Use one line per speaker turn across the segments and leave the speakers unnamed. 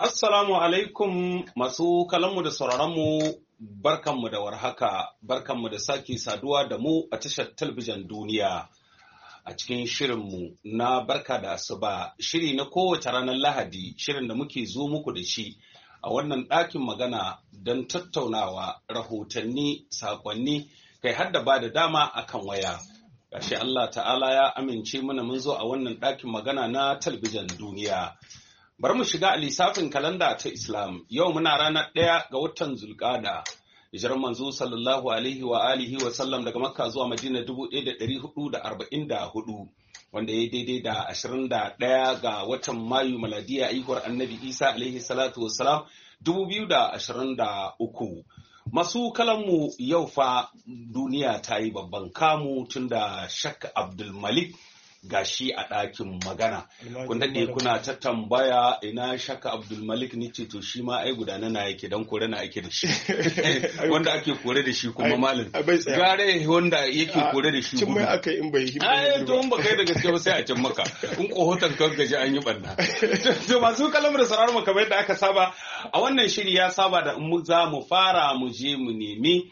Assalamu alaikum masu kalanmu da sauraronmu barkanmu da warhaka, barkanmu da sake saduwa da mu a tashar talabijin duniya. A cikin shirinmu na barka da asuba, shiri na kowace ranar Lahadi, shirin da muke zo muku da shi a wannan ɗakin magana don tattaunawa rahotanni, sakonni, kai har da ba da dama akan waya. Gashi Allah ta'ala ya amince mana mun zo a wannan ɗakin magana na talabijin duniya. Bari mu shiga a lissafin kalanda ta Islam. Yau muna ranar ɗaya ga watan Zulƙada. Hijirar manzo sallallahu alaihi wa alihi wa sallam daga Makka zuwa Madina dubu ɗaya da ɗari hudu da arba'in da hudu. Wanda ya daidai da ashirin da ɗaya ga watan Mayu maladiya aihuwar Annabi Isa alaihi salatu wassalam dubu biyu da ashirin da uku. Masu kalanmu yau fa duniya ta yi babban kamu tun da Shak Abdul Malik gashi a ɗakin magana. Kun daɗe kuna ta tambaya ina shaka Abdulmalik ni ce to shi ma ai gudana na yake dan kore na ake da shi. Wanda ake kore da shi kuma malin. Gare wanda yake kore da shi
Cin mai aka in bai yi.
Ai to in ba kai da gaske ba sai a cin maka. In kohotan kan gaji an yi banna. To masu kalamar sauraron mu kamar yadda aka saba a wannan shiri ya saba da mu za mu fara mu je mu nemi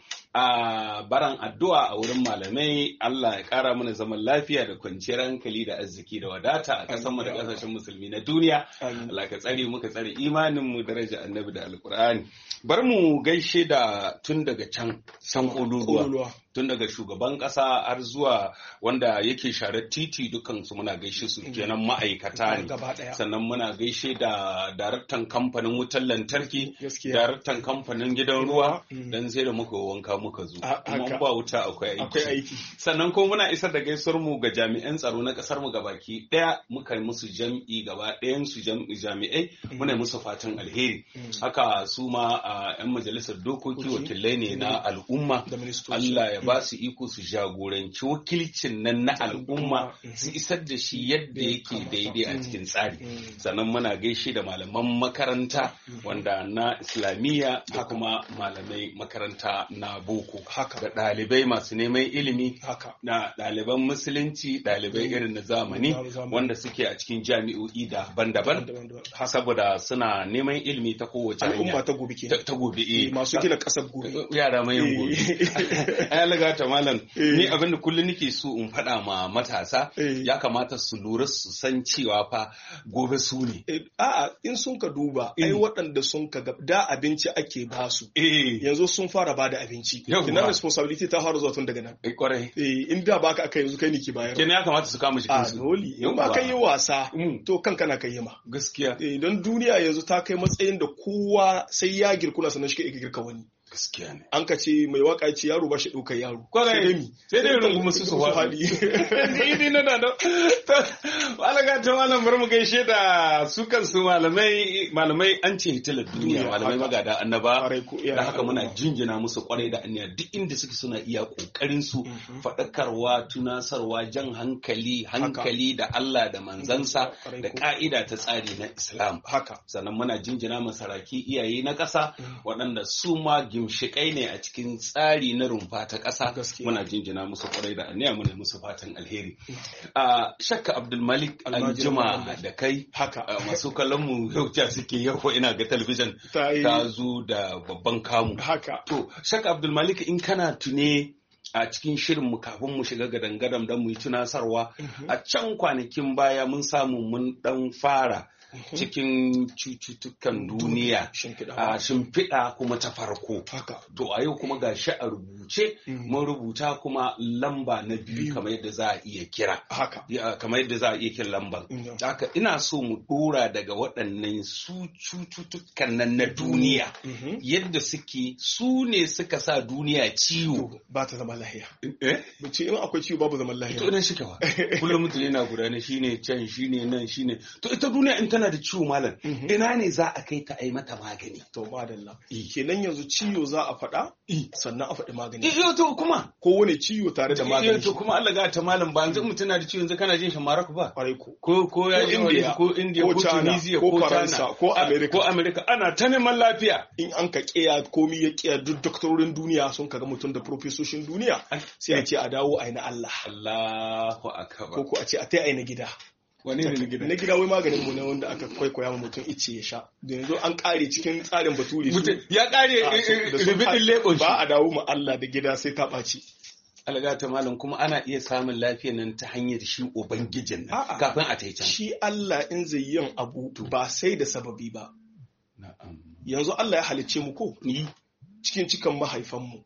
a baran addu'a a wurin malamai Allah ya kara mana zaman lafiya da kwanciyar hankali da arziki da wadata a kasan mu da kasashen musulmi na duniya Allah ka tsare muka tsare imanin mu daraja annabi da alkur'ani bar mu gaishe da tun daga can san ƙololuwa tun daga shugaban ƙasa har zuwa wanda yake share titi dukan su muna gaishe su kenan ma'aikata ne sannan muna gaishe da daraktan kamfanin wutar lantarki daraktan kamfanin gidan ruwa dan sai da muka wanka muka zo kuma ba wuta akwai aiki sannan kuma muna isar da gaisuwar mu ga jami'an tsaro na kasar mu gabaki daya muka yi musu jam'i gaba ɗayan su jami'ai muna yi musu fatan alheri haka su ma yan majalisar dokoki wakilai ne na al'umma Allah ya ba su iko su jagoranci wakilcin nan na al'umma su isar da shi yadda yake daidai a cikin tsari sannan muna gaishe da malaman makaranta wanda na islamiyya da kuma malamai makaranta na boko da ɗalibai masu neman ilimi na ɗaliban musulunci ɗalibai irin na zamani wanda suke a cikin jami'o'i daban-daban saboda suna neman ilimi ta kowace
al'umma ta gobe ke
ta gobe eh
masu gina ƙasar gobe
yara mai gobe ai laga ta malam ni abin da kullum nake so in faɗa ma matasa ya kamata su lura su san cewa fa gobe su ne
a'a in sun ka duba ai waɗanda sun ka da abinci ake basu yanzu sun fara ba da abinci kinan responsibility ta fara zuwa tun daga nan
kwarai
in da baka aka yanzu kai ne ki bayar
kenan ya kamata su kama shi
kansu dole in ba kai yi wasa to kanka na kai ma
gaskiya
don duniya yanzu ta kai matsayin da kowa sai ya girkuna sannan shi ka girka wani
gaskiya ne
an ka ce mai waka ce yaro ba shi ɗaukar yaro
kwarai sai dai rungu musu su faɗi ni na da walaga ta malam bar mu gaishe da su kansu malamai malamai an ce hitilar duniya malamai magada annaba da haka muna jinjina musu kwarai da aniya duk inda suke suna iya kokarin su faɗakarwa tunasarwa jan hankali hankali da Allah da manzansa da ka'ida ta tsari na Islam
haka
sannan muna jinjina masaraki iyaye na ƙasa waɗanda su ma gimshikai ne a cikin tsari na rumfa ta ƙasa muna jinjina musu kwarai da aniya muna musu fatan alheri a shakka abdulmalik aljima da kai
haka
masu kallon mu yau suke yau ina ga talabijin ta zo da babban kamu
haka
to shakka abdulmalik in kana tune a cikin shirin mu kafin mu shiga gadan-gadan don mu yi tunasarwa a can kwanakin baya mun samu mun dan fara cikin cututtukan duniya a shimfiɗa kuma ta farko to a yau kuma ga shi a rubuce mun rubuta kuma lamba na biyu kamar yadda za a iya kira kamar yadda za a iya kira lambar haka ina so mu ɗora daga waɗannan su cututtukan nan na duniya yadda suke su ne suka sa duniya ciwo
ba ta zama lahiya ce in akwai ciwo babu zaman lahiya
to ina shi kawa kullum mutum yana gudana shine can shine nan shine to ita duniya in tana da ciwo malam ina ne za a kai ta ai mata magani
to madalla kenan yanzu ciwo za a faɗa sannan a faɗi magani
iyo to kuma
ko wani ciwo tare da magani
to kuma Allah ga ta malam ba yanzu mutum na da ciwo yanzu kana jin shi Morocco ba
ko
ko ya India ko India ko Tunisia
ko Faransa ko America
ko America ana ta neman lafiya
in an ka kiya komi ya kiya duk doktorin duniya sun kaga mutum da profesoshin duniya sai a ce a dawo a na Allah
Allahu akbar
ko ko a ce a tai a na gida
wani ne na gida
na gida wai maganin mu ne wanda aka kwaikwaya ma mutum ice ya sha da yanzu an kare cikin tsarin bature su
ya kare rubidin lebo
ba a dawo ma Allah da gida sai ta ɓaci
algata malam kuma ana iya samun lafiya nan ta hanyar shi ubangijin nan kafin a ta
shi Allah in zai yin abu ba sai da sababi ba yanzu Allah ya halicce mu ko ni cikin cikan mahaifanmu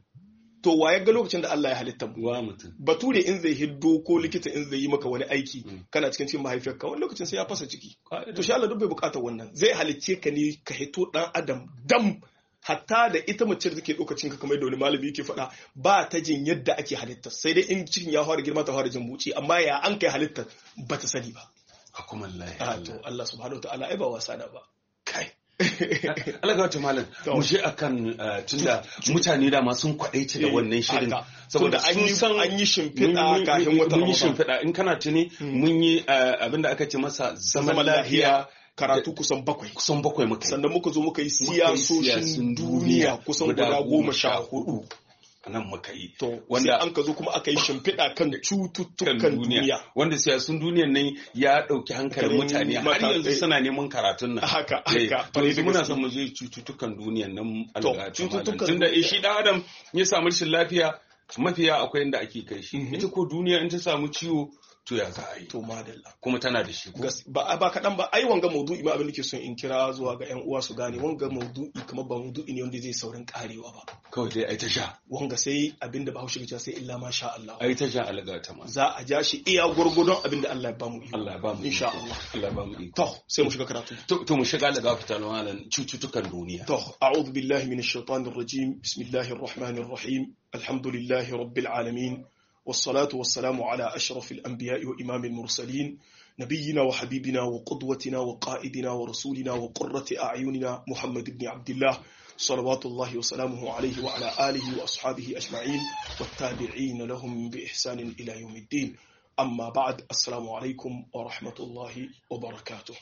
to waye ga lokacin da Allah ya halitta mu
wa mutum
bature in zai hiddo ko likita in zai yi maka wani aiki kana cikin cikin mahaifiyarka wani lokacin sai ya fasa ciki to shi Allah duk bai bukatar wannan zai halicce ka ne ka hito dan adam dam hatta da ita mace da take lokacin ka kamar da wani malami yake faɗa ba ta jin yadda ake halitta sai dai in cikin ya fara girma ta fara jin buci amma ya an kai halitta ba ta sani ba
hukumallahi
to Allah subhanahu wa ta'ala ai ba wasa da ba
kai Allah ga wata malam mu je akan tunda mutane da ma sun kwadaice da wannan shirin
saboda an yi an yi shimfiɗa kafin wata
mun yi shimfiɗa in kana tuni mun yi abinda aka ce masa zaman lafiya
karatu kusan bakwai
kusan bakwai muka
sannan muka zo muka yi siyasoshin duniya kusan guda goma sha hudu
nan muka yi
to wanda an ka zo kuma aka yi shimfiɗa kan cututtukan duniya
wanda siyasun duniyan nan ya ɗauki hankalin mutane har yanzu suna neman karatun nan
haka haka
to yanzu muna son mu je cututtukan duniyan nan cututtukan tunda shi dan adam ya samu rashin lafiya mafiya akwai inda ake kai shi ita ko duniya in ta samu ciwo to ya za a yi
to madalla
kuma tana da shi
ba ba kaɗan ba ai wanga maudu'i ma abin da ke son in kira zuwa ga yan uwa su gane wanga maudu'i kamar ba maudu'i ne wanda zai saurin karewa ba
kawai dai ai ta sha
wanga sai abin da bahaushe ke sai illa ma sha Allah
ai ta sha alaga ta ma
za a ja shi iya gurgudun abin da Allah ya bamu iko
Allah ya bamu
insha Allah
Allah ya bamu iko
to sai mu shiga karatu
to mu shiga alaga fita malan cututtukan duniya
to a'udhu billahi minash shaitanir rajim bismillahir rahmanir rahim alhamdulillahi rabbil alamin والصلاة والسلام على أشرف الأنبياء وإمام المرسلين نبينا وحبيبنا وقدوتنا وقائدنا ورسولنا وقرة أعيننا محمد بن عبد الله صلوات الله وسلامه عليه وعلى آله وأصحابه أجمعين والتابعين لهم بإحسان إلى يوم الدين أما بعد السلام عليكم ورحمة الله وبركاته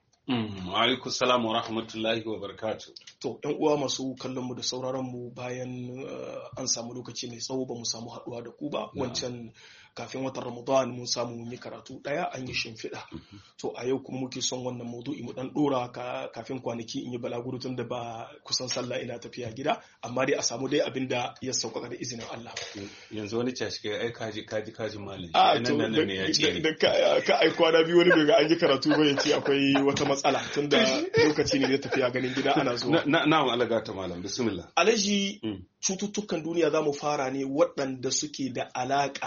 alaikum salam wa rahmatullahi wa barakatu.
To, ‘yan uwa masu kallon mu da sauraron mu bayan an samu lokaci mai tsawo ba mu samu haɗuwa da ku ba, wancan kafin watan Ramadan mun samu mun yi karatu ɗaya an yi shimfiɗa. To, a yau kuma muke son wannan maudu'i mu ɗan ɗora kafin kwanaki in yi balaguro tun da ba kusan sallah ina tafiya gida, amma dai a samu dai abin da ya sauƙaƙa da izinin Allah.
Yanzu wani cashi kai ai kaji kaji kaji malami.
A to, da ka ai kwana biyu wani daga an yi karatu ba ya ce akwai wata matsala tunda lokaci ne na tafiya ganin gida ana zuwa.
Na'am alaga ta malam bismillah.
Alaji cututtukan duniya za mu fara ne waɗanda suke da alaƙa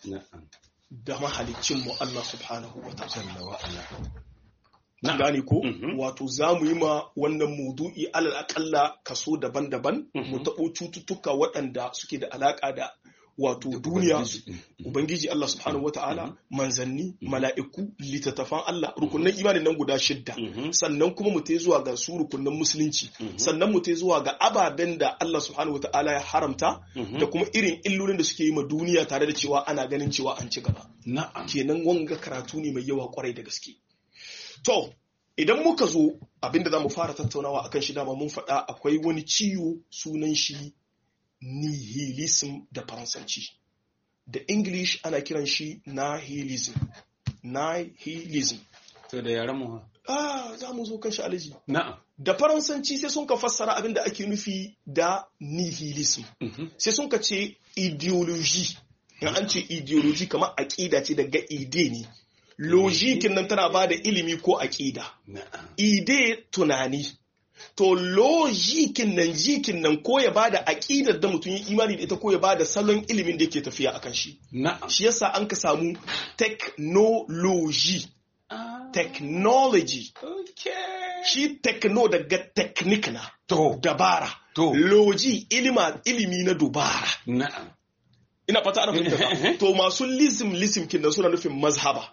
da mahalicin mu Allah subhanahu wa ta'ala. Na gane ko wato za mu yi ma wannan mudu'i alal akalla kaso daban-daban mu taɓo cututtuka waɗanda suke da alaƙa da wato duniya ubangiji Allah subhanahu wata'ala manzanni mala'iku littattafan Allah rukunan imanin nan guda shidda sannan kuma mu ta zuwa ga su rukunan musulunci sannan mu ta zuwa ga ababen da Allah subhanahu wata'ala ya haramta da kuma irin illolin da suke yi ma duniya tare da cewa ana ganin cewa an ci gaba kenan wanga karatu ne mai yawa kwarai da gaske to idan muka zo abinda za mu fara tattaunawa akan shi dama mun faɗa akwai wani ciwo sunan shi nihilism da faransanci da english ana kiran shi nihilism nihilism
to da yaran mu
ah za mu zo kan shi alaji
na'am
da faransanci sai sun ka fassara abin da ake nufi da nihilism sai sun ka ce ideology in an ce ideology kamar aƙida ce daga ide ne logikin nan tana ba da ilimi ko aƙida ide tunani to lojikin nan jikin nan ko ya bada aqidar da mutum yi imani da ita ko ya bada salon ilimin da yake tafiya akan shi shi yasa an ka samu technology technology shi techno daga technique na
to
dabara
to
loji ilima ilimi na dubara
na'am
ina fata ana fahimta to masu lism lism kin suna nufin mazhaba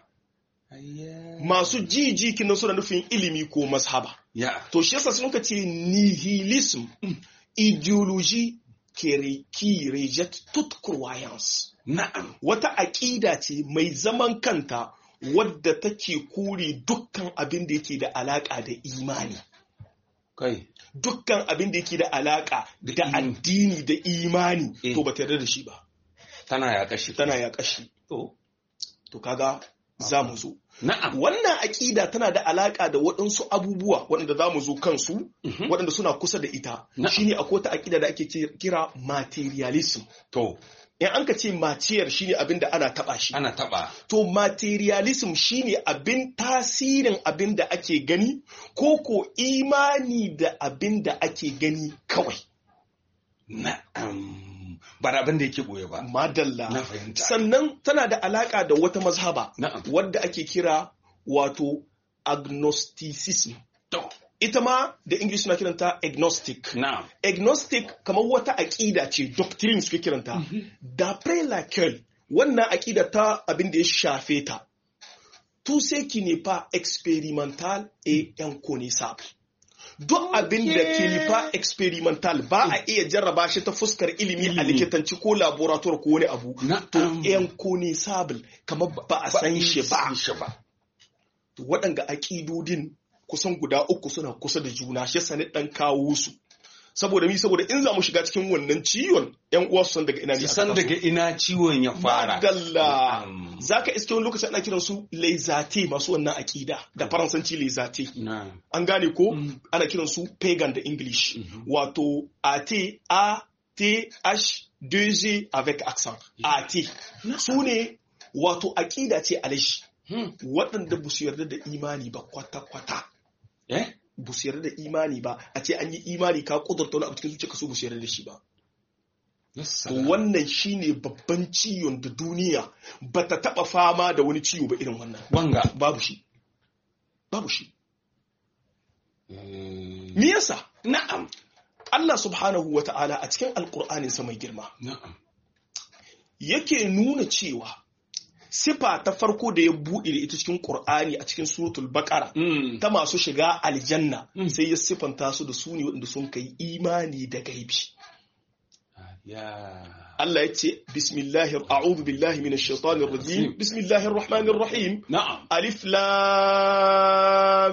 masu jiji kin suna nufin ilimi ko mazhaba
Yeah.
To shi yasa suka ce nihilism, ideology qui reject toute croyance.
Na'am.
Wata aƙida ce mai zaman kanta wadda take kore dukkan abin da yake da alaƙa da imani.
Kai.
Dukkan abin da yake da alaƙa da addini da imani to ba ta yarda da shi ba.
Tana ya kashi.
Tana ya kashi. To, to kaga za mu zo
Na'am.
wannan aƙida tana da alaƙa da waɗansu abubuwa waɗanda za mu zo kansu waɗanda suna kusa da ita
Na'am.
shine akwai wata aƙida da ake ce- kira materialism
To,
in an ka ce matiyar shine abin da ana taɓa shi
ana taɓa.
to materialism shine abin tasirin abin da ake gani ko ko imani da abin da ake gani kawai
Na'am. Ba da abin da yake ɓoye ba.
madalla
Na fahimta.
sannan tana da alaka da wata mazhaba
Na'am.
wadda ake kira wato agnosticism
To,
ita ma da english suna kiranta agnostic
na'am.
agnostic kamar wata aƙida ce doctrine suke kiranta d'après laquelle wannan aƙida ta abin da ya shafe ta tout ce qui n'est pas expérimental et inconnaissable duk abin da ke n'est pas expérimental ba a iya jarraba shi ta fuskar ilimi a
Ilimi.
likitanci ko laboratoire ko wani abu to
Na'am.
inconnaissable kamar ba a san shi ba
San shi ba.
To waɗanga aƙidodin kusan guda uku suna kusa da juna shi sani ɗan kawo su saboda mi saboda in za mu shiga cikin wannan ciwon yan uwa su san daga ina ne
Su
aka
san
taso.
daga ina ciwon ya fara.
Madalla
Na'am.
za ka iske wani lokaci ana kiran su laizate masu wannan aƙida da faransanci laizate
Na'am.
an gane ko
Mm.
ana kiran su pagan da english wato at a t h 2 avec accent at su ne wato aƙida ce alashi
Hmm.
waɗanda ba su yarda da imani ba kwata-kwata
Eh?
ba su yarda da imani ba a ce an yi imani ka kudurta wani abu cikin zuciya ka so ba su yarda da shi ba
Yes,
to wannan shine babban ciwon da duniya ba ta taba fama da wani ciwo ba irin wannan
Wanga.
babu shi babu shi
Mm.
me yasa
Na'am.
Allah subhanahu wa ta'ala a cikin alkur'anin sa mai girma
Na'am.
yake nuna cewa sifa ta farko da ya buɗe da ita cikin Qur'ani a cikin suratul baqara
Mm.
ta masu shiga aljanna
Mm.
sai ya sifanta su da su ne waɗanda sun kai imani da gaibi
Ya.
Allah ya ce bismillahir a'udhu billahi minash shaitanir rajim bismillahir rahmanir rahim
Na'am.
alif lam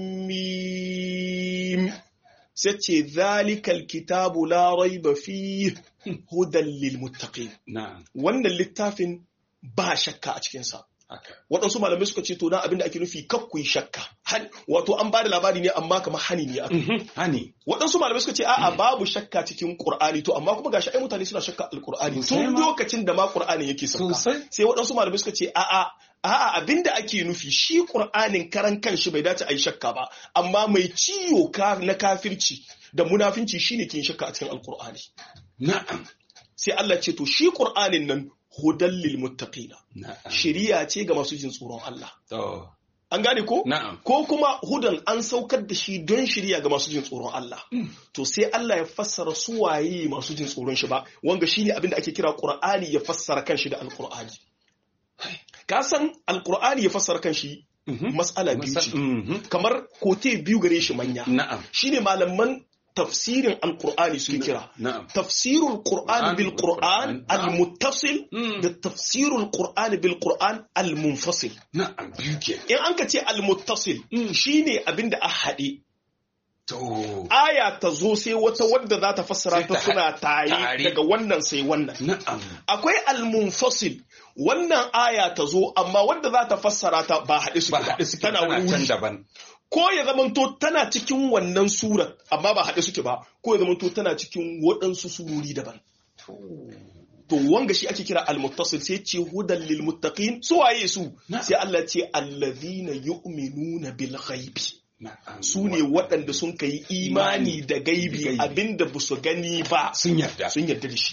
mim sai ce zalikal kitabu la raiba fihi hudan lil muttaqin
Na'am.
wannan littafin ba shakka a cikin sa
Haka.
waɗansu malamai suka ce to na abinda ake nufi kakku yi shakka Han- wato an bada labari ne amma kamar hani ne aka
Mhm. Hani.
waɗansu malamai suka ce a'a babu shakka cikin Qur'ani to amma kuma gashi ai mutane suna shakka alqur'ani
Sosai
tun
ma.
lokacin da ma Qur'anin yake sauka
Sosai.
sai waɗansu malamai suka ce a'a a'a abinda ake nufi shi Qur'anin karan kanshi bai dace a yi shakka ba amma mai ciwo ka na kafirci da munafinci shine ke yin shakka a cikin alqur'ani
Na'am.
sai Allah ce to shi Qur'anin nan hudan lil muttaqina
Na'am.
shiriya ce ga masu jin tsoron Allah
To.
an gane ko
Na'am.
ko kuma hudan an saukar da shi don shirya ga masu jin tsoron Allah to sai Allah ya fassara su waye masu jin tsoron shi ba wanga shine abin da ake kira Qur'ani ya fassara kanshi da Al-Qur'ani ka san Al-Qur'ani ya fassara kanshi
Mhm.
mas'ala biyu
Masal-
ce
Mhm.
kamar kote biyu gare shi manya
Na'am.
shine malaman tafsirin Al-Qur'ani suke kira
Na'am.
tafsirul Qur'an bil Qur'an al-muttasil
Mm.
da tafsirul Qur'an bil Qur'an al-munfasil
Na'am. Biyu ke.
in an ka ce al-muttasil shine abinda a haɗe
To.
aya ta zo sai wata wadda za ta fassara
Sai
ta
ta
suna tare
tare.
daga wannan sai wannan
Na'am.
akwai al-munfasil wannan aya ta zo amma wadda za ta fassara ta ba haɗe suke
Ba
ba
haɗe suke
tana
tana
wuri
can
wuri
daban.
ko ya zamanto tana cikin wannan surat amma ba haɗe suke ba ko ya zamanto tana cikin waɗansu surori daban to wanga shi ake kira al-muttasil sai ce hudan lil muttaqin su waye su
Na'am.
sai Allah ce allazina yu'minuna bil ghaibi
Na'am.
su ne waɗanda sun kai imani da gaibi
Gaibi.
abinda ba su gani ba
Sun yarda.
sun yarda da shi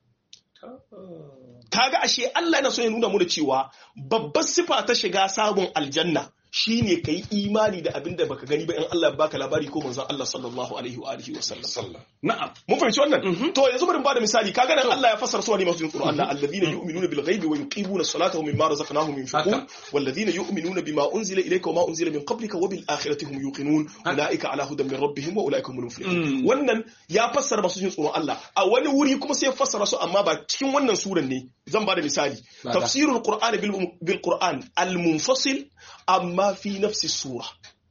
kaga ashe Allah yana so ya nuna mu da cewa babbar sifa ta shiga sabon aljanna shine kai imani da abinda baka gani ba in Allah ya baka labari ko manzon Allah sallallahu alaihi wa alihi wa sallam
Sallah. Na'am.
mun fahimci wannan to yanzu bari mu bada misali kaga nan Allah ya fassara su ne masu jin tsoro Allah alladhina yu'minuna bil ghaibi wa yuqimuna as-salata wa mimma razaqnahum yunfiqun
Haka.
walladhina yu'minuna bima unzila ilayka wa ma unzila min qablika wa bil akhirati hum yuqinun ulaika ala hudan min rabbihim wa ulaika humul muflihun
Mm.
wannan ya fassara masu jin tsoron Allah a wani wuri kuma sai ya fassara su amma ba cikin wannan suran ne zan bada misali
Bada.
tafsirul qur'ani bil bil qur'an al munfasil amma fi nafsi sura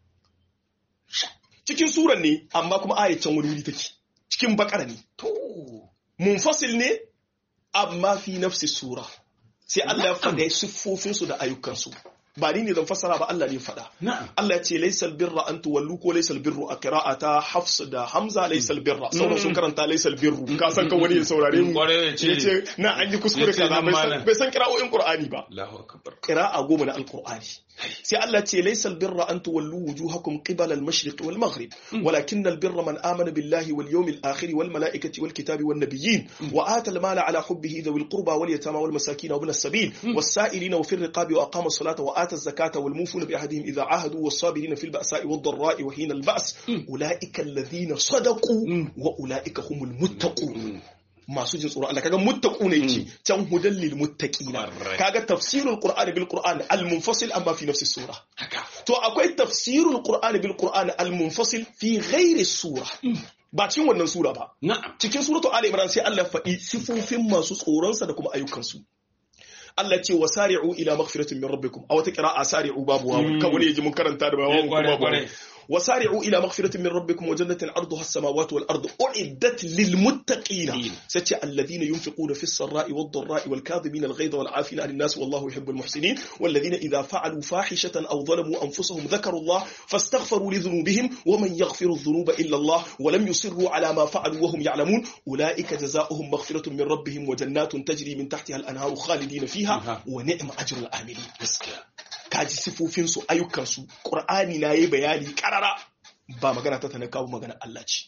cikin suran ne amma kuma ayatan wani wuri take cikin bakara ne
To.
munfasil ne amma fi nafsi sura sai Allah ya faɗa siffofinsu da ayyukansu ba ni ne zan fassara ba Allah ne faɗa
na'am
Allah ya ce laysal birra an tuwallu ko laysal birru a qira'ata Hafs da Hamza laysal birra sauran sun karanta laysal birru ka san kan wani ya saurare mu
Kwarai ya ce-
ya ce na an yi kuskure
ya ce
kaza
nan
bai san
malam.
bai san qira'o'in Qur'ani ba
Allahu akbar
qira'a goma na alqur'ani sai Allah ce laysal birra an tuwallu wujuhakum qibala al-mashriq wal maghrib walakin al-birra man amana billahi wal yawmil akhir wal malaikati wal kitabi wan nabiyyin wa ata al-mala ala hubbihi dhawil qurba wal yatama wal masakin wa ibn as-sabil was sa'ilina wa fi ar-riqabi wa aqama as-salata wa ata az-zakata wal mufuna bi ahdihim idha ahadu was sabirina fil ba'sa'i wad dharra'i wa hina al-ba's ulaika alladhina sadaqu wa ulaika humul muttaqun masu jin tsoron Allah kaga muttaqu ne yake can hudan lil muttaqina
Correct.
kaga tafsirul qur'ani bil qur'an al munfasil amma fi nafsi sura
haka
to akwai tafsirul qur'ani bil qur'an al munfasil fi ghairi sura ba cikin wannan sura ba
na'am
cikin suratu ali imran sai Allah ya faɗi sifofin masu tsoronsa da kuma ayyukansu Allah ce wa sari'u ila maghfiratin min rabbikum a wata qira'a sari'u babu wawu kan wani yaji mun karanta da
Eh,
wawu
kwarai,
kuma
kwarai.
babu وسارعوا إلى مغفرة من ربكم وجنة عرضها السماوات والأرض أعدت للمتقين ستي الذين ينفقون في السراء والضراء والكاظمين الغيظ والعافين عن الناس والله يحب المحسنين والذين إذا فعلوا فاحشة أو ظلموا أنفسهم ذكروا الله فاستغفروا لذنوبهم ومن يغفر الذنوب إلا الله ولم يصروا على ما فعلوا وهم يعلمون أولئك جزاؤهم مغفرة من ربهم وجنات تجري من تحتها الأنهار خالدين فيها
Aha.
ونعم أجر العاملين
gaskiya
kaji sifofinsu ayyukansu ƙur'ani na yi bayani ƙarara ba magana ta tana kawo magana Allah ce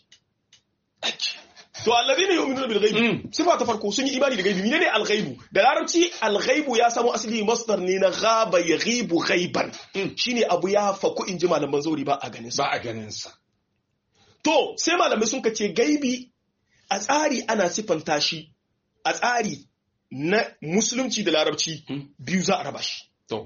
to allazi ne yu'minuna bil ghaibi
Mm.
sifa ta farko sun yi imani da gaibi menene al ghaibu da larabci al ghaibu ya samu asali masdar ne na ghaba yaghibu ghaiban
Mm.
shine abu ya faku inji malaman zauri ba a ganin sa
ba a ganin sa
to sai malamai sun ce gaibi a tsari ana sifanta shi a tsari na musulunci da larabci
Mm.
biyu za a raba shi
to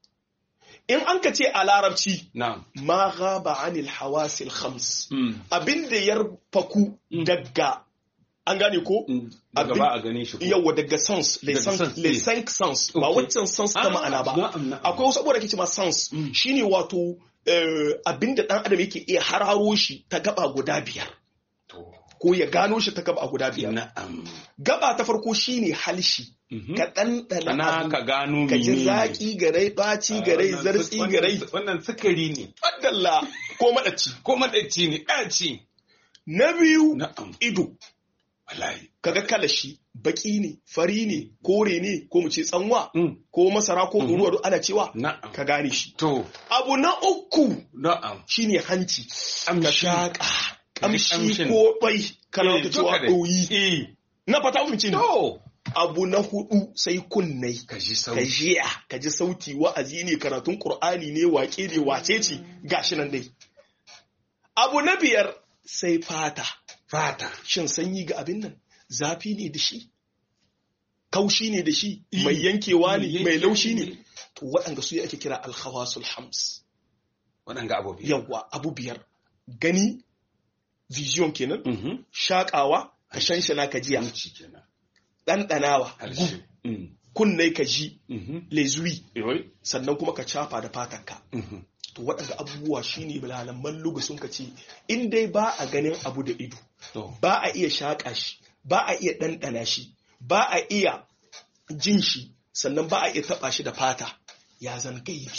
in an ka ce a larabci
na'am
ma gaba anil hawasil khams
Mm.
abin da ya faku daga an gane ko
Mm. daga
Abin-
ba a gane shi ko
yawa daga sans les
Daga
cinq
sens,
les
eh.
cinq sens ba
Okay.
waccan sans ta
Ah,
ma'ana ba
na'am, na'am.
akwai wasu abubuwa da ke cewa sans
Mm.
shine wato eh, abin da dan adam yake iya hararo shi ta gaba guda biyar
to
ko ya gano shi ta gaba guda biyar
na'am
gaba ta farko shine halshi
Mhm.
ka ɗanɗana
ana
abu
ka gano
ka ji
menene.
zaƙi garai ɓaci garai
Wannan
zartsi
wannan-
garai
wannan sukari ne
ɓaddalla ko maɗaci
ko madaci ne ɗaci
na biyu
na'am
ido
wallahi
kaga kalashi baki ne fari ne kore ne ko mu ce tsanwa
Mm.
ko masara ko ɗoruwa duk ana cewa
na'am
ka gane shi
to
abu na uku
na'am
shine hanci ka
Amshi.
shaƙa ƙamshi
Ƙamshin.
ko ɓai kana
Eh,
ta cewa
duka dai.
ɗoyi
eh
na fata mun ce
to
abu na hudu sai kunnai
ka ji
ka
sauki
jiya ka ji sauti wa'azi ne karatun qur'ani ne wake ne wace ce gashi nan dai abu na biyar sai fata
fata
shin sanyi ga abin nan zafi ne da shi kaushi ne da shi
Eh.
mai yankewa ne
Eh,
mai
yankewa
laushi ne
ne.
to waɗanda su ake kira alkhawasul hams
waɗanga abubuwa
yawa abu biyar gani vision kenan
mhm
shakawa ka shanshana ka jiya
Hanci kenan
ɗanɗanawa
harshe Mm.
kunnai ka ji
mhm
lezui
Yoi.
sannan kuma ka cafa da fatanka
Mhm.
to waɗanda abubuwa shine malaman lugu sun ce in dai ba a ganin abu da ido
to
ba a iya shaƙa shi ba a iya ɗanɗana shi ba a iya jin shi sannan ba a iya taɓa shi da fata ya zan gaibi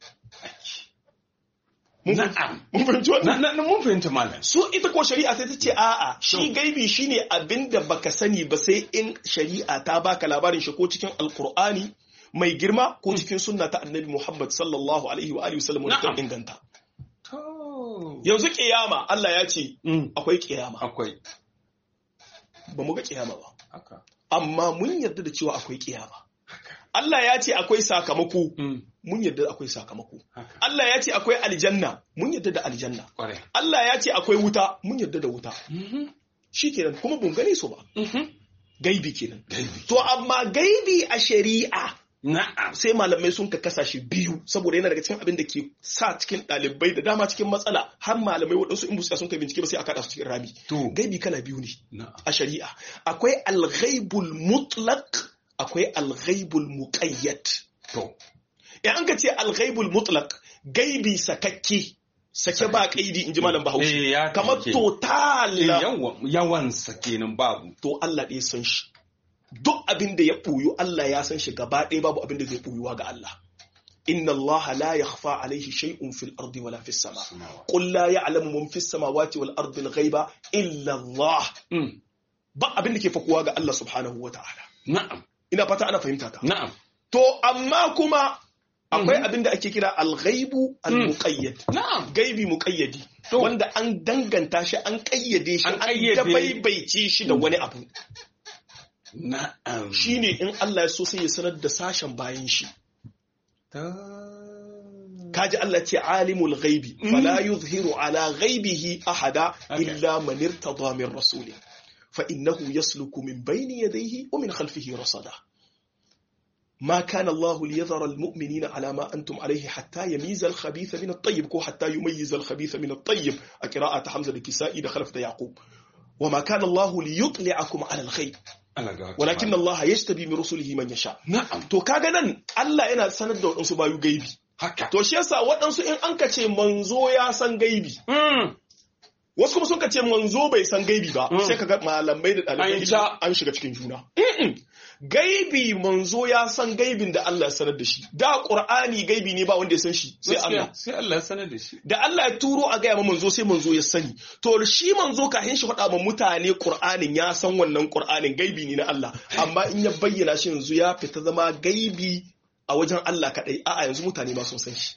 Mun fahimci-
na'am
mun fahimci
na
wannan
na na mun fahimta malam
su ita ko shari'a sai ta ce a'a shi
To.
gaibi shine abin da baka sani ba sai in shari'a ta baka labarin shi ko cikin alkur'ani mai girma ko cikin sunna ta annabi muhammad sallallahu alaihi wa alihi wasallam wanda ta
Na'am.
inganta
to
yanzu kiyama Allah ya ce
Mm.
akwai kiyama
akwai
ba mu ga kiyama ba
haka
amma mun yarda da cewa akwai kiyama
haka
Allah ya ce akwai sakamako
Mm.
mun yarda da akwai sakamako
haka
Allah ya ce akwai aljanna mun yarda da aljanna
kwarai
Allah ya ce akwai wuta mun yarda da wuta
mhm
shikenan kuma bun gane su ba
mhm
gaibi kenan
Gaibi.
to amma gaibi a shari'a
na'am
sai malamai sun ka kasa shi biyu saboda yana daga cikin abin da ke sa cikin ɗalibai da dama cikin matsala har malamai waɗansu in busa sun kai bincike ba sai a kaɗa su cikin rami
to
gaibi kala biyu ne
na'am
a shari'a akwai alghaibul mutlaq akwai alghaibul muqayyad
to
in an ka ce alghaibul mutlaq gaibi sakakke sake ba kaidi in ji malam
Eh,
bahaushe
ya
kamar
take.
total
Eh, yawan yawansa kenan babu
to Allah ɗaya san shi duk abin da ya ɓoyu Allah ya san shi gaba ɗaya babu abin da zai ɓoyuwa ga Allah inna Allah la yakhfa alayhi shay'un fil ardi wala fis sama qul la ya'lamu man fis samawati wal ardi al ghaiba illa Allah ba abin da ke fakuwa ga Allah subhanahu wa ta'ala
na'am
ina fata ana fahimta ta
na'am
to amma kuma akwai abin da ake kira al-ghaibu al-muqayyad
na'am
gaibi muqayyadi wanda an danganta shi an kayyade shi
An
an
kayyade.
dabaibaice shi da wani abu
na'am
shine in Allah ya so sai ya sanar da sashen bayan shi kaji Allah ce alimul ghaibi fala yuzhiru ala ghaibihi ahada
Okay.
illa man irtada min rasuli fa innahu yasluku min bayni yadayhi wa min khalfihi rasada ما كان الله ليذر المؤمنين على ما أنتم عليه حتى يميز الخبيث من الطيب كو حتى يميز الخبيث من الطيب قراءة حمزة الكسائي دخل في يعقوب وما كان الله ليطلعكم على الغيب
Allah ga wata
ولكن
mala.
الله يجتبي من رسله من يشاء
na'am
to kaga nan Allah yana sanar da waɗansu bayu gaibi
haka
to shi yasa waɗansu in an ka ce manzo ya san gaibi
Mm.
wasu kuma sun ka ce manzo bai san gaibi ba
Mm.
sai kaga malamai da
An
ɗalibai
ja.
an shiga cikin juna Mm-mm. gaibi manzo ya san gaibin da Allah ya sanar da shi da Qur'ani gaibi ne ba wanda ya san shi sai
Gaskiya,
Allah
sai Allah ya sanar da shi
da Allah ya turo a gaya ma manzo sai manzo ya sani to shi manzo kafin shi faɗa ma mutane Qur'anin ya san wannan Qur'anin gaibi ne na Allah amma in ya bayyana shi yanzu ya fita zama gaibi a wajen Allah kadai a'a yanzu mutane ma sun san shi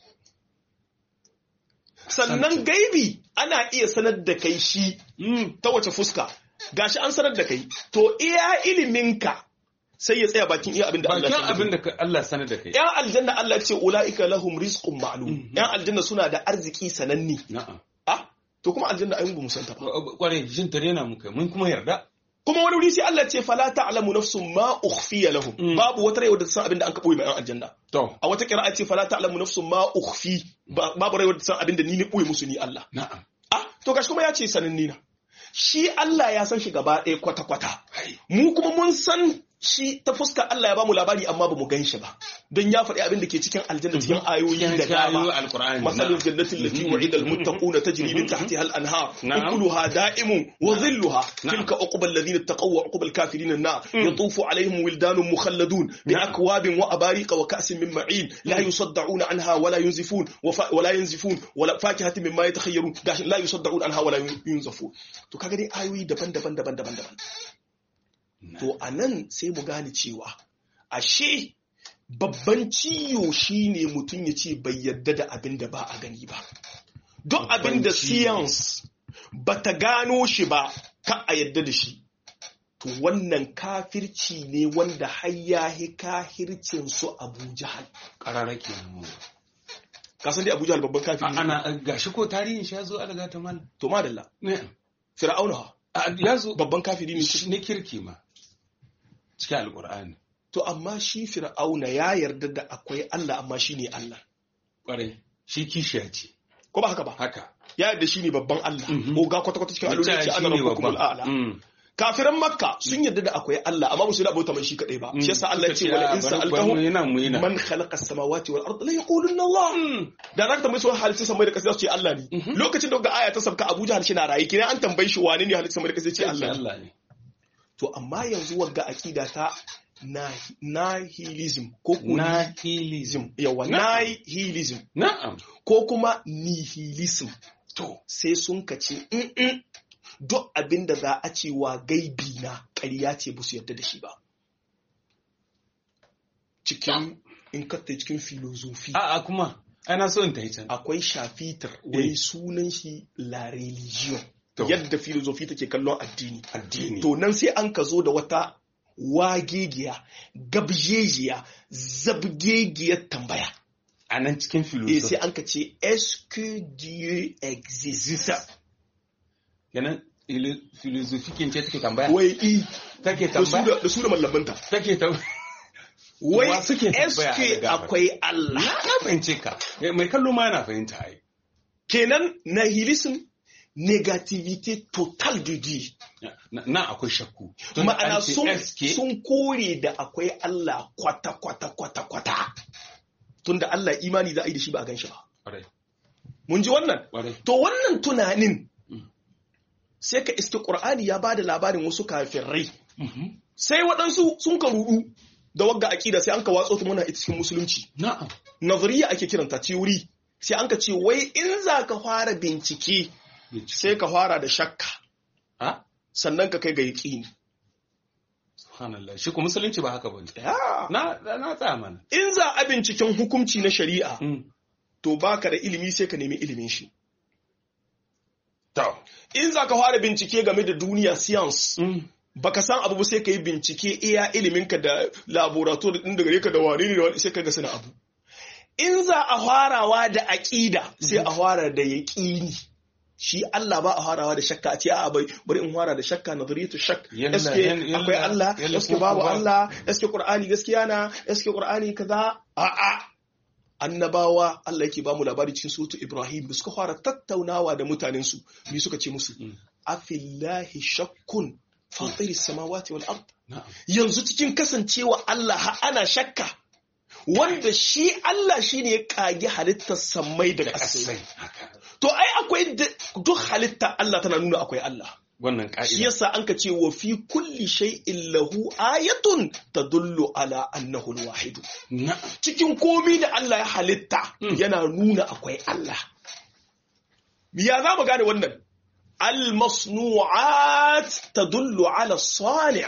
sannan gaibi ana iya sanar da kai shi
Mm.
ta wace fuska gashi an sanar da kai to iya iliminka sai ya tsaya bakin iya abin da Allah ya
bakin
sanar da
abin
kai.
da ka- Allah sanar da kai
yan aljanna Allah ya ce ulaika lahum rizqun ma'lum yan aljanna suna da arziki sananni
na'am
Ah, to kuma aljanna ayin ba mu santa ba.
kwarai jin tare na muka mun kuma yarda
Kuma wani wuri sai Allah ce fala ta'lamu nafsun ma ukhfiya lahum.
Mm.
Babu wata rai wadda ta san abin da an kaboye ma yan aljanna.
to
A wata kira'a ce fala ta'lamu nafsun ma ukhfi. Ba- Babu rai wadda ta san abin da ni ne boye musu ni Allah.
na'am
Ah, to gashi kuma ya ce sananni na. Shi Allah ya san shi gaba ɗaya kwata-kwata.
Hai.
Mu kuma mun san shi ta fuskar Allah ya bamu labari amma ba mu gan shi ba. Don ya faɗi abin da ke cikin aljanna cikin ayoyi da dama.
alqur'ani
مثل الجنة التي وعد المتقون تجري من تحتها الأنهار
نعم.
أكلها دائم وظلها
نعم.
تلك عقبى الذين اتقوا وعقبى الكافرين النار يطوف عليهم ولدان مخلدون بأكواب وأباريق وكأس من معين لا يصدعون عنها ولا ينزفون وف... ولا ينزفون ولا فاكهة مما يتخيرون قاش لا يصدعون عنها ولا ينزفون to kaga dai ayoyi daban-daban daban-daban daban to anan sai mu gane cewa ashe babban ciyo shine mutum ya ce bai yarda da abin da ba a gani ba don abin da
Babban ciyo.
science ba ta gano shi ba ka a yarda da shi to wannan kafirci ne wanda har ya hi kahircin su abu jahal
karara kenan
ka san dai abu jahal babban kafiri ne
ana gashi ko tarihin shi ya zo alaga ta mal
to madalla
ne
fir'auna ha,
a- ya zo
babban kafiri ne
ne kirki ma cikin alqur'ani
to amma shi fir'auna ya yarda da akwai Allah amma shi ne Allah
kwarai shi kishiya ce
ko ba haka ba
haka
ya yarda shi ne babban Allah
Mhm.
ko ga kwata-kwata cikin alloli ce ana rabbukumul a'la
Mm.
kafiran makka sun yarda da akwai Allah amma ba su da abota mai shi kadai ba shi yasa Allah ya ce
Suka
wala in
a, bari- bari mu
sa'altahum
yi nan mu yi nan.
man khalaqa as-samawati wal ardi la yaquluna Allah da zaka tambaye su halitta samai da kasa su ce Allah ne lokacin da ga aya ta sabka Abu Jahl shi na rayi kina an tambaye shi wane ne halitta samai da kasa ce Allah ne
Allah ne
to amma yanzu wagga akida ta nahi- nihilism ko ko
nihilism
yawa
Na'am.
nihilism
na'am
ko kuma nihilism
to
sai sun kace "Mm-mm, duk abin da za a ce wa gaibi na ƙarya ce ba su yarda da shi ba cikin in katta cikin filozofi
a a kuma ana so in ta yi can
akwai shafitar wai sunan shi la religion
To.
yadda filozofi take kallon addini
addini
to nan sai an ka zo da wata wagegiya gabjejiya zabgegiyar tambaya
a nan cikin
eh sai
filosofi
an ka ce est-ce que Dieu existe
kenan ili- filosofi kin ce take tambaya
wai i
take
da su
tambaya
da da su da mallamanta
take tambaya
wai
Wa suke tambaya
est-ce
a
que
gaba?
akwai Allah
na fahimce ka mai kallo ma yana fahimta ai
kenan nihilism negativité totale de Dieu
na na akwai shakku Tun da
ma'ana
an ce
sun
eske,
sun kore da akwai Allah kwata kwata kwata kwata tunda Allah imani za a yi da shi ba a gan shi ba
Kwarai,
mun ji wannan
kwarai.
to wannan tunanin
Mm.
sai ka iske Qur'ani ya bada labarin wasu kafirai
Mhm.
sai waɗansu sun ka rudu da wagga aqida sai an ka watso ta muna ita cikin musulunci
na'am
nazariya ake kiranta theory sai an ka ce wai in za ka fara bincike sai ka fara da shakka
ha
sannan ka kai ga yaqini
subhanallah shi ko musulunci ba haka bane
Ya.
na na tsaya mana
in za a binciken hukunci na shari'a
Mm.
to baka da ilimi sai ka nemi ilimin shi
to
in za ka fara bincike game da duniya science
Mm.
baka san abu ba sai ka yi bincike iya iliminka da laboratory din da gare ka da wani ne da wani sai ka ga suna abu in za a farawa da aƙida sai a fara da yaƙini shi Allah ba a farawa da shakka a ce a bai bari in fara da shakka nazariyatu shak
Yalla,
eske
yalla,
akwai Allah
yalla,
eske
ko
babu
ba-
Allah eske Qur'ani gaskiya na eske Qur'ani kaza a a annabawa Allah yake ba mu labari cikin suratu Ibrahim da suka fara tattaunawa da mutanen su me suka ce musu
Mm.
afillahi shakkun fatiri samawati wal ard
na'am
yanzu cikin kasancewa Allah ha ana shakka wanda shi Allah shine ya kage halittar sammai da
da
ƙasai
kasai haka
to ai akwai da- duk halitta Allah tana nuna akwai Allah
wannan
shi
ka'ida
yasa an ka ce wa fi kulli shay'in lahu ayatun tadullu ala annahu al-wahid
na'am
cikin komi da Allah ya halitta
Mm.
yana nuna akwai Allah ya za mu gane wannan al-masnu'at tadullu ala sani'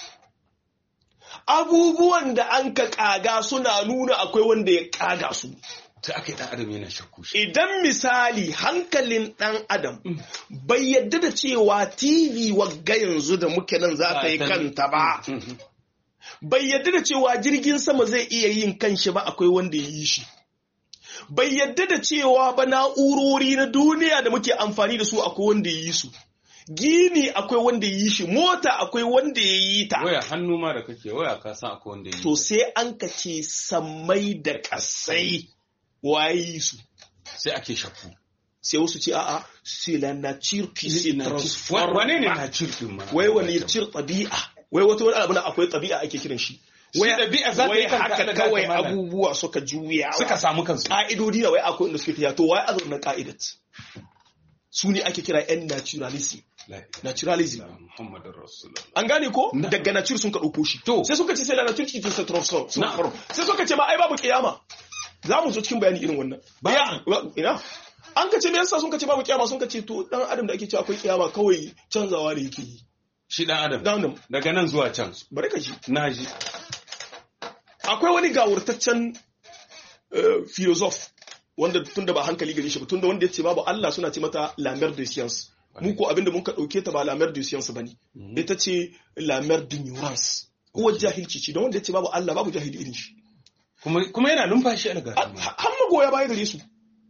abubuwan da an ka kaga suna nuna akwai wanda ya kaga su
ta aka yi dan adam yana shakku shi
idan misali hankalin ɗan adam bai yadda da cewa tv wagga yanzu da muke nan za ta yi
Ba ta-
kanta ba
Mhm.
bai yadda da cewa jirgin sama zai iya yin kanshi ba akwai wanda ya yi shi bai yadda da cewa ba na'urori na duniya da muke amfani da su akwai wanda ya yi su gini akwai wanda ya yi shi mota akwai wanda ya yi ta
waya hannu ma da kake waya ka san akwai wanda yi
to sai an ka ce sammai da kasai waye yi su
sai ake shakku
sai wasu ce a'a c'est la nature qui se transforme
wane ne na cirkin ma
wai wani cir ɗabi'a wai wata wani abu na akwai ɗabi'a ake kiran shi
Shi ɗabi'a za ta
wai
yi kanta
haka
da
kawai
kanta malam.
abubuwa suka juya
suka samu kansu
ka'idodi na wai akwai inda suke tafiya to wai azur na ka'idat su ne ake kira yan naturalism
La ilaha
naturalism
illallah Muhammadur Rasulullah
an gane ko
Na.
daga nature sun ka ɗauko shi
To.
sai suka ce sai la nature qui se transforme
Na.
sai suka ce ma ai babu kiyama za mu zo cikin bayani irin wannan
Babu.
Ya, wa- ina an ka ce me yasa sun ka ce babu kiyama sun ka ce to dan adam da ake cewa akwai kiyama kawai canzawa ne yake yi
shi dan adam
dan adam
daga nan zuwa can
bari ka ji
na ji
akwai wani gawurtaccen eh, philosophe wanda tun da ba hankali gare shi ba tun da wanda ya ce babu Allah suna ce mata la mer de science mu ko abinda mun ka dauke ta ba la mer de science bane ita ce la mer d'ignorance uwar jahilci ce don wanda ya ce babu Allah babu jahili irin shi
kuma kuma yana numfashi a daga
Ha- har magoya baya gare su